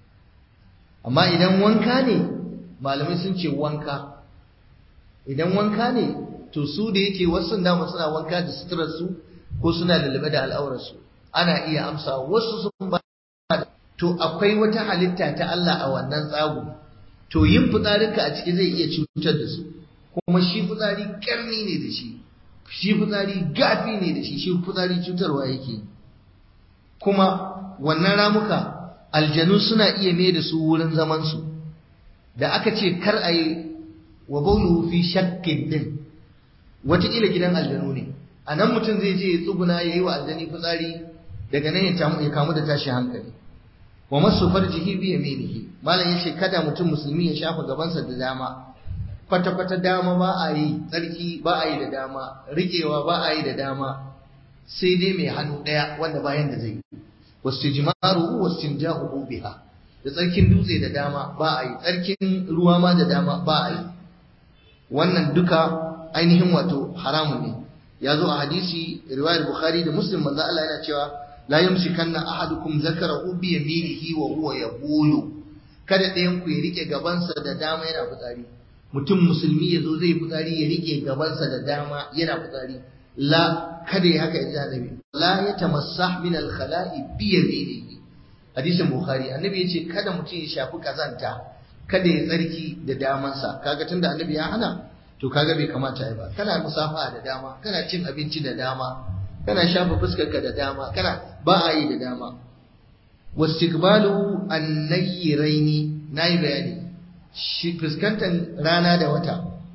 amma idan wanka ne malamai sun ce wanka idan wanka ne to su da yake wasu dama suna wanka da suturar su ko suna lalube da al'aurar su ana iya amsa wasu sun ba to akwai wata halitta ta Allah a wannan tsago to yin fitsarinka a ciki zai iya cutar da su kuma shi fitsari karni ne da shi shi fitsari gafi ne da shi shi fitsari cutarwa yake kuma wannan ramuka aljanu suna iya mai da su wurin zaman su da aka ce kar a yi wa baulu fi shakkin din wataƙila gidan aljanu ne a nan mutum zai je ya tsuguna ya yi wa aljani fitsari daga nan ya kamu da tashi hankali wa masu farjihi bi yaminihi malam yace kada mutum musulmi ya shafa gabansa da dama kwata kwata dama ba a yi tsarki ba a yi da dama riƙewa ba a yi da dama sai dai mai hannu ɗaya wanda bayan da zai yi wastijmaru wastinja'u biha da tsarkin dutse da dama ba a yi tsarkin ruwa ma da dama ba a yi wannan duka ainihin wato haramun ne ya zo a hadisi riwayar bukhari da muslim manzo Allah yana cewa la yumsikanna ahadukum zakarahu bi yaminihi wa huwa yaqulu kada ɗayan ku ya rike gabansa da dama yana fitsari mutum musulmi ya zo zai fitsari ya rike gabansa da dama yana fitsari la kada ya haka ya annabi la yatamassah min al-khala'i bi yaminihi hadisin bukhari annabi yace kada mutum ya shafi kazanta kada ya tsarki da damansa kaga tunda annabi ya hana to kaga bai kamata ai ba kana musafa da dama kana cin abinci da dama kana shafa fuskarka da dama kana ba a yi da dama wastiqbalu an-nayyiraini nayi bayani shi fuskantar rana da wata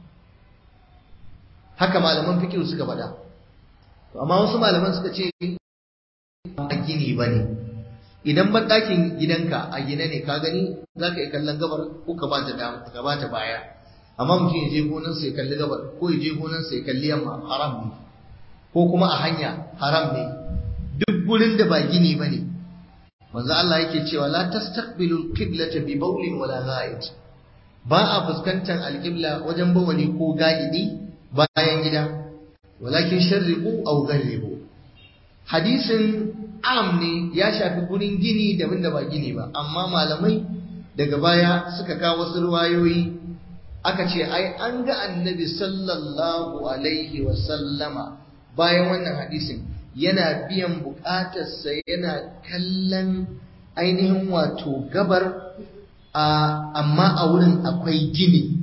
haka malaman fiqh suka faɗa to amma wasu malaman suka ce ba gini bane idan ban ɗakin gidanka a gine ne ka gani zaka yi kallon gabar ko ka ba ta dama ka ba ta baya amma mutum ya je gonarsa ya kalli gabar ko ya je gonarsa ya kalli yamma haram ne ko kuma a hanya haram ne duk gurin da ba gini ba ne manzo Allah yake cewa la tastaqbilu qiblata bi bawlin wala ghaid ba a fuskantar alqibla wajen bawali ko ga'idi bayan gida walakin sharriqu aw gharribu hadisin am ne ya shafi gurin gini da da ba gini ba amma malamai daga baya suka kawo wasu ruwayoyi aka ce ai an ga annabi sallallahu alaihi wa sallama bayan wannan hadisin yana biyan bukatarsa yana kallon ainihin wato gabar amma a wurin akwai gini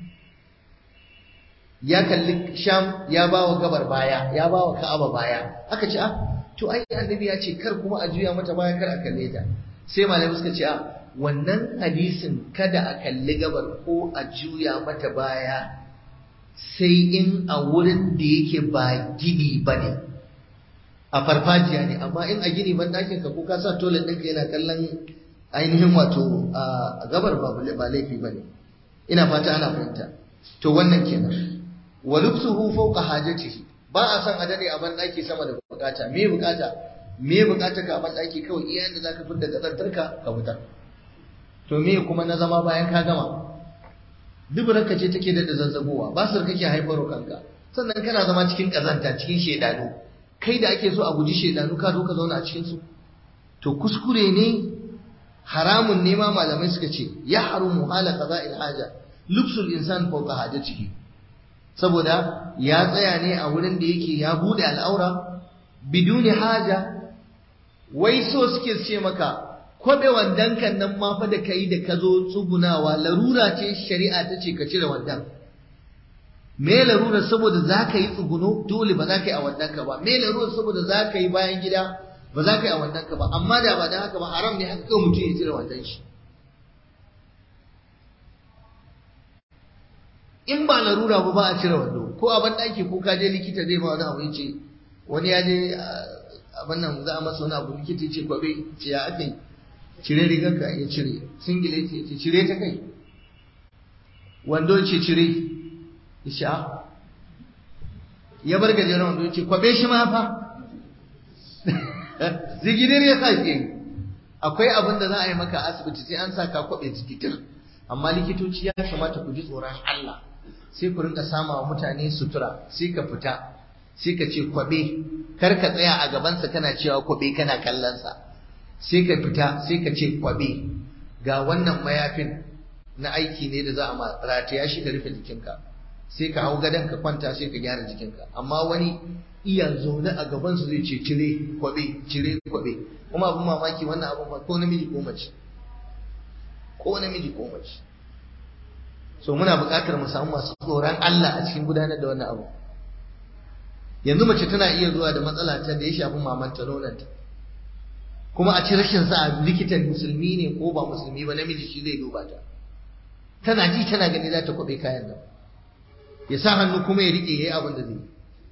ya kalli sham ya ba wa gabar baya ya ba wa ka'aba baya aka ce ah to ai annabi ya ce kar kuma a juya mata baya kar a kalle ta sai malamai suka ce ah wannan hadisin kada a kalli gabar ko a juya mata baya sai in a wurin da yake ba gini ba ne a farfajiya ne amma in a gini ban ɗakin ka ko ka sa toilet ɗinka yana kallon ainihin wato a gabar ba laifi ba ne ina fata ana fahimta to wannan kenan wa lubsuhu fawqa hajatihi ba a son a dade a ban ɗaki sama da bukata me bukata me bukata ka a ban ɗaki kawai iya yanda zaka fitar da kazantarka ka fitar to me kuma na zama bayan ka gama duburarka ce take da zazzagowa ba su kake haifarwa kanka sannan kana zama cikin kazanta cikin shedanu kai da ake so a guji shedanu ka zo ka zauna a cikin su to kuskure ne haramun ne ma malamai suka ce ya harumu hala qada'il haja lubsul insan fawqa hajatihi saboda ya tsaya ne a wurin da yake ya bude al'aura biduni haja wai so suke ce maka kwabe wandan kan nan ma fa da kai da ka zo tsugunawa larura ce shari'a ta ce ka cire wandan me larura saboda za ka yi tsuguno dole ba za ka yi a wandan ka ba me larura saboda za ka yi bayan gida ba za ka yi a wandan ka ba amma da ba dan haka ba haram ne haka kawai mutum ya cire wandan shi in ba larura ba ba a cire wando ko a ban ɗaki ko ka je likita zai ma wani abu ya ce wani ya je abin nan za a masa wani abu likita ya ce kwabe ce ya aka yi cire rigarka ya cire singile ce ce cire ta kai wando ce cire ya ce a ya bar gajeren wando ya ce kwabe shi ma fa zigidir ya sa ke akwai abin da za a yi maka asibiti sai an sa ka kwabe zigidir amma likitoci ya kamata ku ji tsoron Allah sai ku rinka sama wa mutane sutura sai ka fita sai ka ce kwabe kar ka tsaya a gabansa kana cewa kwabe kana kallonsa sai ka fita sai ka ce kwabe ga wannan mayafin na aiki ne da za a rataya shi ka rufe jikinka sai ka hau gadon ka kwanta sai ka gyara jikinka amma wani iya zaune a gabansu zai ce cire kwabe cire kwabe kuma abin mamaki wannan abin ko namiji ko mace ko namiji ko mace so muna buƙatar mu samu masu tsoron Allah a cikin gudanar da wannan abu yanzu mace tana iya zuwa da matsala ta da ya shafi mamanta nonanta kuma a ci rashin sa likitan musulmi ne ko ba musulmi ba namiji shi zai duba ta tana ji tana gani za ta kwabe kayan nan ya sa hannu kuma ya rike yayi abin da zai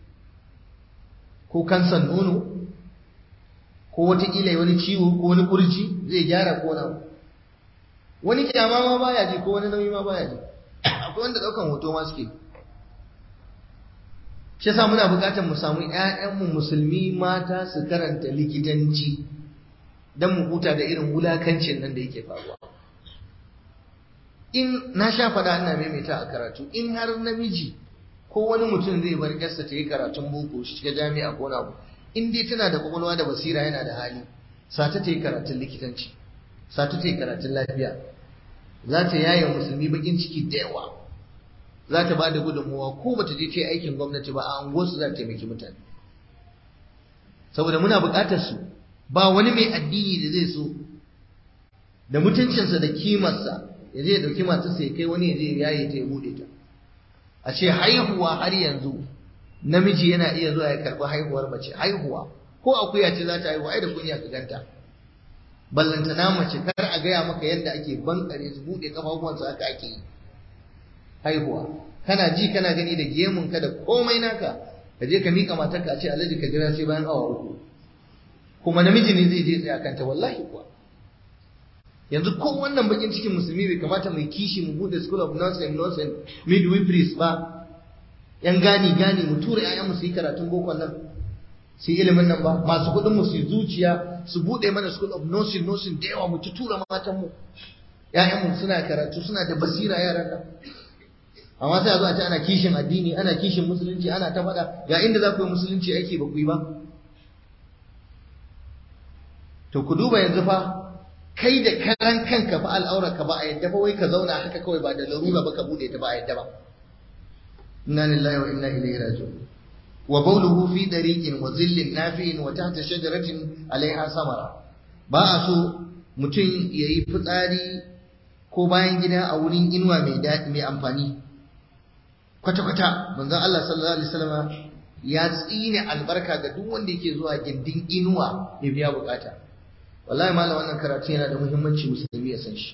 ko kansan nono ko wataƙila wani ciwo ko wani kurji zai gyara ko na wani kyama ma baya ji ko wani nauyi ma baya ji akwai wanda ɗaukan hoto ma suke shi yasa muna buƙatar mu samu ƴaƴanmu musulmi mata su karanta likitanci don mu huta da irin wulakancin nan da yake faruwa in na sha faɗa ina maimaita a karatu in har namiji ko wani mutum zai bar yarsa ta yi karatun boko shi shiga jami'a ko na in dai tana da kwakwalwa da basira yana da hali sata ta yi karatun likitanci sata ta yi karatun lafiya za ta yaye musulmi bakin ciki da yawa za ta ba da gudunmuwa ko bata je ta yi aikin gwamnati ba a unguwarsu za ta taimaki mutane saboda muna buƙatar su ba wani mai addini da zai so da mutuncinsa da kimarsa ya je ya ɗauki matarsa ya kai wani ya je ya yaye ta ya buɗe ta a ce haihuwa har yanzu namiji yana iya zuwa ya karɓi haihuwar mace haihuwa ko akuya ce za ta haihu ai da kunya ka ganta ballantana mace kar a gaya maka yadda ake bankare su buɗe kafafuwansu haka ake yi haihuwa kana ji kana gani da gemun ka da komai naka ka je ka mika matarka a ce alhaji ka jira sai bayan awa uku kuma namiji ne zai je tsaya kanta wallahi kuwa yanzu ko wannan bakin cikin musulmi bai kamata mai kishi mu bude school of nonsense nonsense midwiferys ba yan gani gani mu tura ƴaƴan mu su yi karatun boko nan su yi ilimin nan ba masu kuɗin mu su yi zuciya su bude mana school of nursing nursing da yawa mu ci tura matan mu ƴaƴan mu suna karatu suna da basira yaran nan amma sai a zo a ce ana kishin addini ana kishin musulunci ana ta faɗa ga inda za ku yi musulunci aiki ba ku yi ba to ku duba yanzu fa kai da karan kanka fa al'aurarka ba a yadda ba wai ka zauna haka kawai ba da larura ba ka bude ta ba a yadda ba inna lillahi wa inna ilaihi raji'un wa bawluhu fi dariqin wa zillin nafi'in wa tahta shajaratin alaiha samara ba a so mutum yayi fitsari ko bayan gida a wurin inuwa mai daɗi mai amfani kwata kwata manzon Allah sallallahu alaihi wasallam ya tsine albarka ga duk wanda yake zuwa gindin inuwa ya biya bukata wallahi malam wannan karatu yana da muhimmanci musulmi ya san shi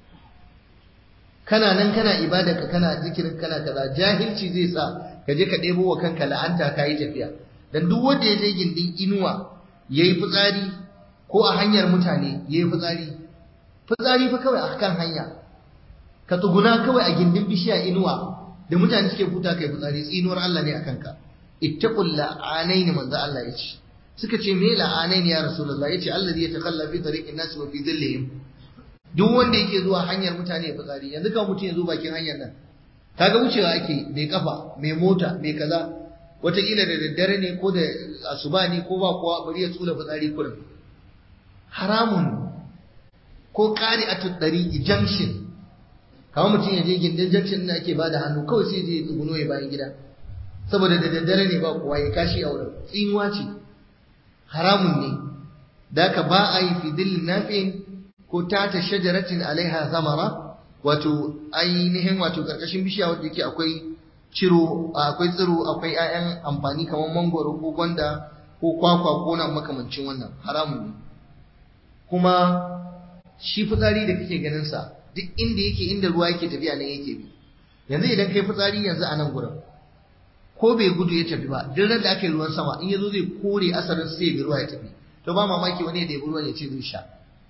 kana nan kana ibada ka kana zikirin kana kaza jahilci zai sa ka je ka ɗebo wa kanka la'anta ka yi tafiya dan duk wanda ya je gindin inuwa yayi fitsari ko a hanyar mutane yayi fitsari fitsari fa kawai a kan hanya ka tsuguna kawai a gindin bishiya inuwa da mutane suke futa kai fitsari tsinuwar Allah ne akan ka ittaqul la'anaini manzo Allah ya ce suka ce me la'anai ne ya rasulullah yace allazi yatakalla fi tariqin nas wa fi dhillihim duk wanda yake zuwa hanyar mutane ya fitsari yanzu kan mutum ya zo bakin hanyar nan kaga wucewa ake mai kafa mai mota mai kaza wataƙila da daddare ne ko da asuba ne ko ba kowa bari ya tsula fitsari kurin haramun ko ƙari a tuddari junction kamar mutum ya je gindin junction da ake bada hannu kawai sai je tsuguno ya bayan gida saboda da daddare ne ba kowa ya kashi a wurin tsinuwa ce haramun ne da ka ba a yi fidil nafin ko tata shajaratin alaiha zamara wato ainihin wato karkashin bishiya wanda yake akwai ciro akwai tsiro akwai 'ya'yan amfani kamar mangoro ko gwanda ko kwakwa ko na makamancin wannan haramun ne kuma shi fitsari da kake ganin sa duk inda yake inda ruwa yake tafiya nan yake bi yanzu idan kai fitsari yanzu a nan gurin ko bai gudu ya tafi ba duk ran da aka yi ruwan sama in yazo zai kore asarin sai bi ruwa ya tafi to ba mamaki wani da ya ruwan ya ce zai sha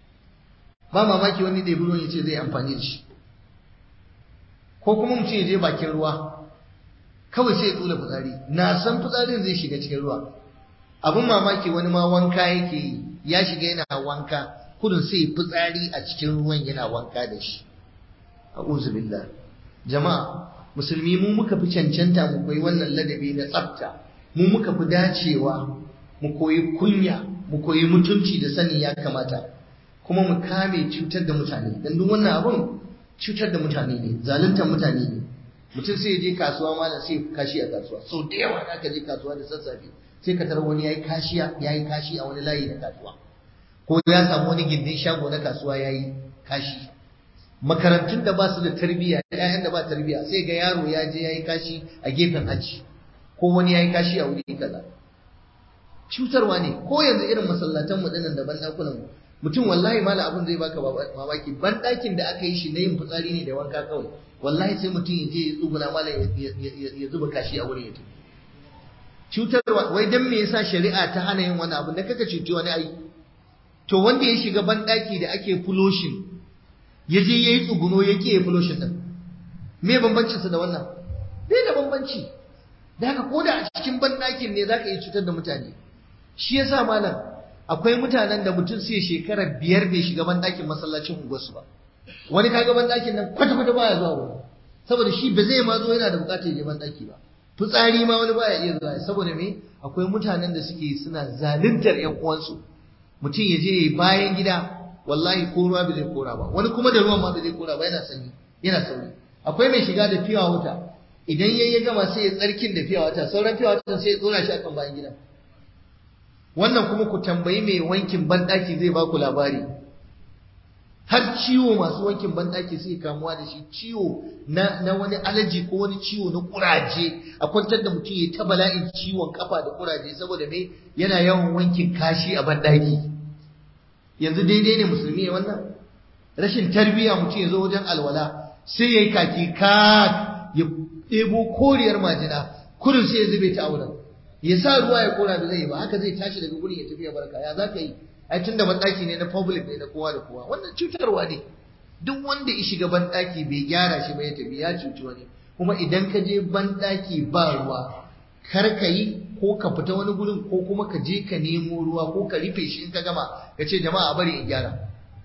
ba mamaki wani da ya ruwan ya ce zai amfani da shi ko kuma mutum ya je bakin ruwa kawai sai ya tsula fitsari na san fitsarin zai shiga cikin ruwa abin mamaki wani ma wanka yake yi ya shiga yana wanka kudin sai fitsari a cikin ruwan yana wanka da shi a'udhu billah jama'a musulmi mu muka fi cancanta mu koyi wannan ladabi na tsafta mu muka fi dacewa mu koyi kunya mu koyi mutunci da sani ya kamata kuma mu kame cutar da mutane dan duk wannan abun cutar da mutane ne zaluntar mutane ne mutum sai ya je kasuwa malam sai kashi a kasuwa sau da yawa da ka je kasuwa da sassafe sai ka tarar wani yayi kashiya yayi kashi a wani layi na kasuwa ko ya samu wani gindin shago na kasuwa yayi kashi makarantun da ba su da tarbiyya ƴaƴan da ba tarbiyya sai ga yaro ya je yayi kashi a gefen aji ko wani yayi kashi a wuri kaza cutarwa ne ko yanzu irin masallatan mu dinnan da ban dakunan mu mutum wallahi mala abin zai baka mamaki ban dakin da aka yi shi na yin fitsari ne da wanka kawai wallahi sai mutum ya je ya tsuguna mala ya zuba kashi a wurin ya tafi cutarwa wai dan me yasa shari'a ta hana yin wani abu da kaka cuci wani ai to wanda ya shiga ban daki da ake fuloshin ya je yayi tsuguno ya ke fuloshin din me bambancin sa da wannan bai da bambanci da haka ko da a cikin ban dakin ne zaka yi cutar da mutane shi yasa malam akwai mutanen da mutum sai shekara biyar bai shiga ban dakin masallacin unguwarsu ba wani kaga ban dakin nan kwata kwata baya zuwa wurin saboda shi ba zai ma zo yana da bukatar ya ban daki ba fitsari ma wani baya iya zuwa saboda me akwai mutanen da suke suna zaluntar ƴan uwansu mutum ya je bayan gida wallahi ko ruwa bai zai kora ba wani kuma da ruwan ma bai zai kora ba yana sanyi yana sauri akwai mai shiga da fiwa wuta idan yayi ya gama sai ya tsarkin da fiwa wuta sauran fiwa wuta sai ya tsora shi akan bayan gida wannan kuma ku tambayi mai wankin banɗaki zai ba ku labari har ciwo masu wankin banɗaki sai kamuwa da shi ciwo na, na wani alaji ko wani ciwo na kuraje a kwantar da mutum ya ta bala'in ciwon kafa da kuraje saboda me yana yawan wankin kashi a banɗaki yanzu daidai ne musulmi ya wannan rashin tarbiyya mutum ya zo wajen alwala sai ya yi kaki kak ya ɗebo koriyar majina kurin sai ya zube ta auren ya sa ruwa ya kora da zai yi ba haka zai tashi daga gurin ya tafi ya barka ya za ka yi ai tunda banɗaki ne na public ne na kowa da kowa wannan cutarwa ne duk wanda ya shiga banɗaki bai gyara shi ba ya tafi ya cuci wani kuma idan ka je banɗaki ba ruwa kar ka yi ko ka fita wani gurin ko kuma ka je ka nemo ruwa ko ka rufe shi in ka gama ka ce jama'a bari in gyara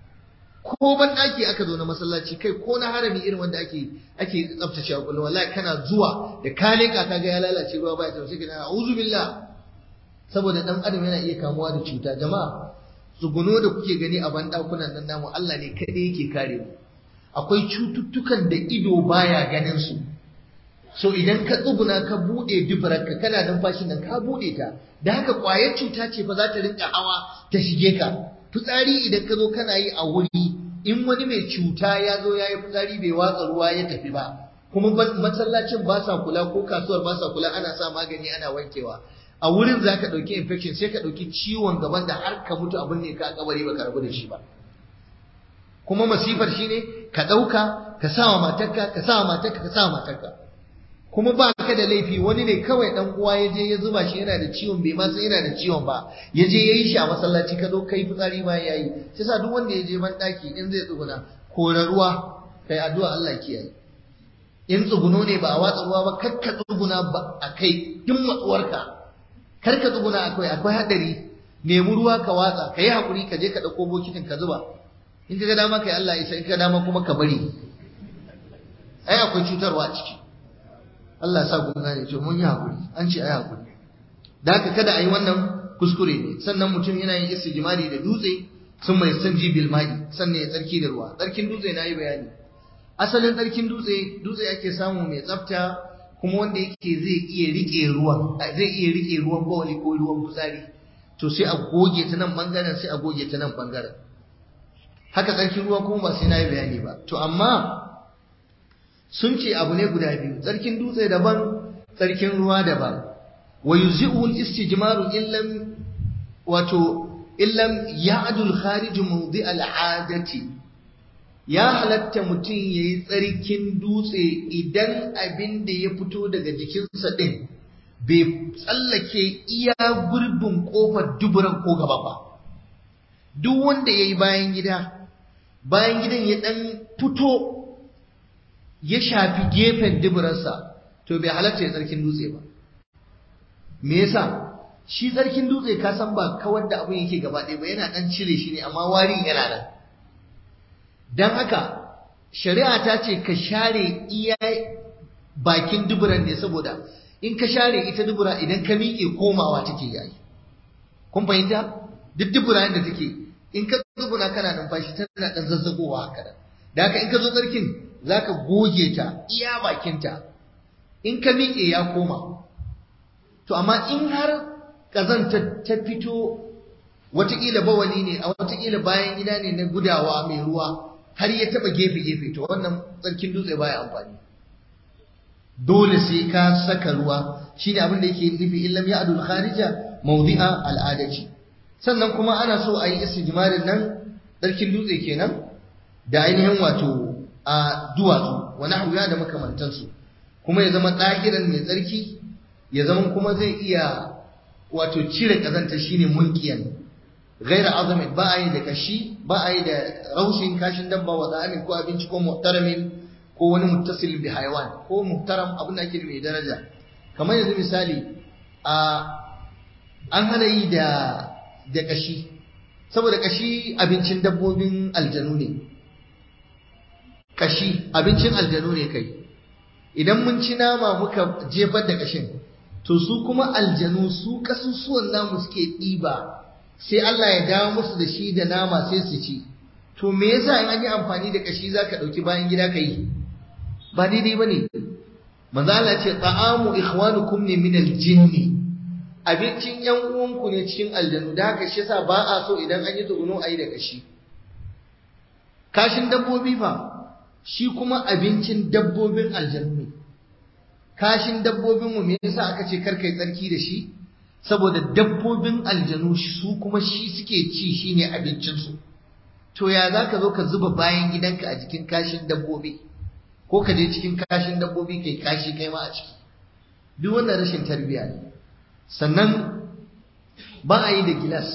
ko banɗaki aka zo na masallaci kai ko na harami irin wanda ake ake tsaftace kullum wallahi kana zuwa da ka leka ka ga ya lalace ruwa ba ya tafi sai ka a'udhu billah saboda dan adam yana iya kamuwa da cuta jama'a tsuguno da kuke gani a banɗakunan nan namu Allah ne kaɗai yake kare mu akwai cututtukan da ido baya ganin su so idan ka tsuguna ka buɗe dubararka kana numfashin nan ka buɗe ta da haka ƙwayar cuta ce fa za ta rinka hawa ta shige ka fitsari idan ka zo kana yi a wuri in wani mai cuta ya zo ya yi fitsari bai watsa ruwa ya tafi ba kuma masallacin ba sa kula ko kasuwar ba sa kula ana sa magani ana wankewa a wurin za ka ɗauki infection sai ka ɗauki ciwon gaban da har ka mutu abin ne ka kabari ba ka rabu da shi ba kuma masifar shi ne ka ɗauka ka sa wa matarka ka sa wa matarka ka sa wa matarka kuma ba ka da laifi wani ne kawai dan uwa ya je ya zuba shi yana da ciwon bai ma san yana da ciwon ba ya je ya yi shi a masallaci ka zo kai fitsari ma ya yi shi sa duk wanda ya je ban ɗaki in zai tsuguna kora ruwa kai addu'a Allah kiyaye in tsuguno ne ba a watsa ruwa ba kar ka tsuguna ba a kai duk matsuwarka kar ka tsuguna akwai akwai hadari nemi ruwa ka watsa ka yi hakuri ka je ka ɗauko bokitin ka zuba in ka ga dama kai Allah isa in ka dama kuma ka bari ai akwai cutarwa a ciki Allah sa kun gane to mun yi hakuri an ce ai hakuri da haka kada a yi wannan kuskure ne sannan mutum yana yin istijmari da dutse sun mai sanji bil ma'i sannan ya tsarki da ruwa tsarkin dutse na yi bayani asalin tsarkin dutse dutse ake samu mai tsafta kuma wanda yake zai iya rike ruwan zai iya rike ruwan bawali ko ruwan fitsari to sai a goge ta nan bangaren sai a goge ta nan bangaren haka tsarkin ruwa kuma ba sai na yi bayani ba to amma sun ce abu ne guda biyu tsarkin dutse daban tsarkin ruwa daban wa yuzi'u al-istijmaru illam wato illam ya'dul kharij mawdi' al-'adati ya halatta mutum yayi tsarkin dutse idan abin da ya fito daga jikinsa din bai tsallake iya gurbin kofar duburan ko gaba ba duk wanda yayi bayan gida bayan gidan ya dan fito ya shafi gefen duburansa to bai halatta ya tsarkin dutse ba me yasa shi tsarkin dutse ka san ba kawar da abin yake gaba ɗaya ba yana ɗan cire shi ne amma warin yana nan don haka shari'a ta ce ka share iya bakin duburan ne saboda in ka share ita dubura idan ka miƙe komawa take yayi kun fahimta duk dubura da take in ka zubuna kana numfashi tana ɗan zazzagowa haka da haka in ka zo tsarkin za ka goge ta iya bakinta in ka miƙe ya koma to amma in har ƙazanta ta fito watakila bawali ne a watakila bayan gida ne na gudawa mai ruwa har ya taɓa gefe-gefe to wannan tsarkin dutse baya amfani dole sai ka saka ruwa shi ne abin da yake nufi illam ya adul kharija mawdi'a al'adaci sannan kuma ana so a yi istijmarin nan tsarkin dutse kenan da ainihin wato a duwatsu wani hauya da makamantansu kuma ya zama ɗahiran mai tsarki ya zama kuma zai iya wato cire ƙazanta shine mulkiyan gaira azumin ba a yi da kashi ba a yi da raushin kashin dabba wa da'amin ko abinci ko muhtaramin ko wani muttasil bi haiwan ko muhtaram abin da ake mai daraja kamar yanzu misali a an hana yi da da kashi saboda kashi abincin dabbobin aljanu ne kashi abincin aljanu ne kai idan mun ci nama muka jefar da kashin to su kuma aljanu su kasusuwan namu suke ɗiba sai Allah ya dawo musu da shi da nama sai su ci to me yasa in an yi amfani da kashi zaka ɗauki bayan gida ka yi ba daidai bane manzo Allah ce ta'amu ikhwanukum ne min aljinni abincin yan uwanku ne cikin aljanu da haka shi yasa ba a so idan an yi tsuguno a yi da kashi kashin dabbobi fa shi kuma abincin dabbobin aljanu ne kashin dabbobinmu me yasa aka ce kar kai tsarki da shi saboda dabbobin aljanu su kuma shi suke ci shine abincinsu to ya za ka zo ka zuba bayan gidanka a jikin kashin dabbobi ko ka je cikin kashin dabbobi kai kashi kai ma a ciki duk wannan rashin tarbiyya ne sannan ba a yi da gilas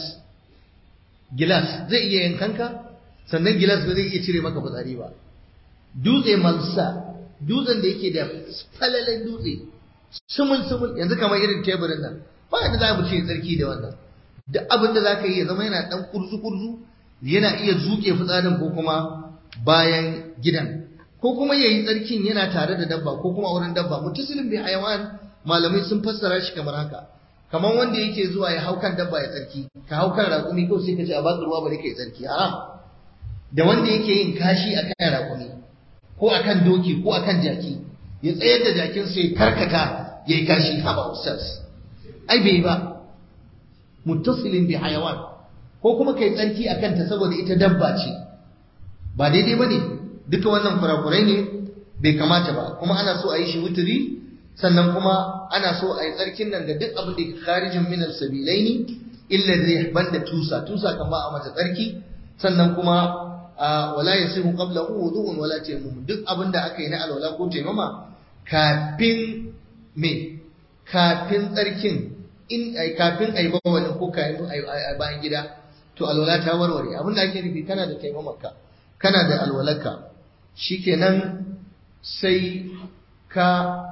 gilas zai iya yankanka sannan gilas ba zai iya cire maka fitsari ba dutse malsa dutsen da yake da falalen dutse sumul sumul yanzu kamar irin teburin nan ba yadda za mu ce tsarki da wannan duk abin da za ka yi ya zama yana dan kurzu kurzu yana iya zuke fitsarin ko kuma bayan gidan ko kuma ya yi tsarkin yana tare da dabba ko kuma wurin dabba mutasilin bi hayawan malamai sun fassara shi kamar haka kamar wanda yake zuwa ya hau kan dabba ya tsarki ka hau kan raƙumi ko sai ka ce a baka ruwa bari ka yi tsarki haram da wanda yake yin kashi a kan raƙumi ko a kan doki ko a kan jaki ya tsayar da jakin sai karkata ya yi kashi haba ustaz ai bai ba muttasilin bi hayawan ko kuma kai tsarki a kanta saboda ita dabba ce ba daidai ba ne duka wannan kurakurai ne bai kamata ba kuma ana so a yi shi wuturi sannan kuma ana so a yi tsarkin nan da duk abin da ke kharijin min sabilaini illa zai banda tusa tusa kan ba a mata tsarki sannan kuma wala yasihu qablahu wudu'un wala tayammum duk abin da aka yi na alwala ko taimama kafin me kafin tsarkin in ai kafin ai bawalin ko kayan bayan gida to alwala ta warware abin da ake nufi kana da taimamarka kana da alwalarka shikenan sai ka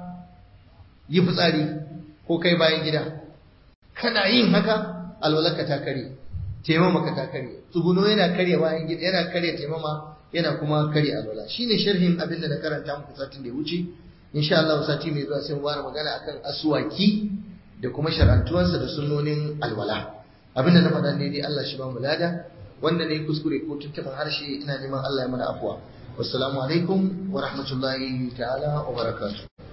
yi fitsari ko kai bayan gida kana yin haka alwalarka ta kare taimamaka ta kare tsuguno yana karya bayan gida yana karya taimama yana kuma karya alwala shine sharhin abin da na karanta muku satin da ya wuce insha Allah sati mai zuwa sai mu fara magana akan aswaki da kuma shar'antuwansa da sunnonin alwala abin da na faɗa ne dai Allah shi ba mu lada wanda ne kuskure ko tuntuɓin harshe ina neman Allah ya mana afuwa wassalamu alaikum wa rahmatullahi ta'ala wa barakatuh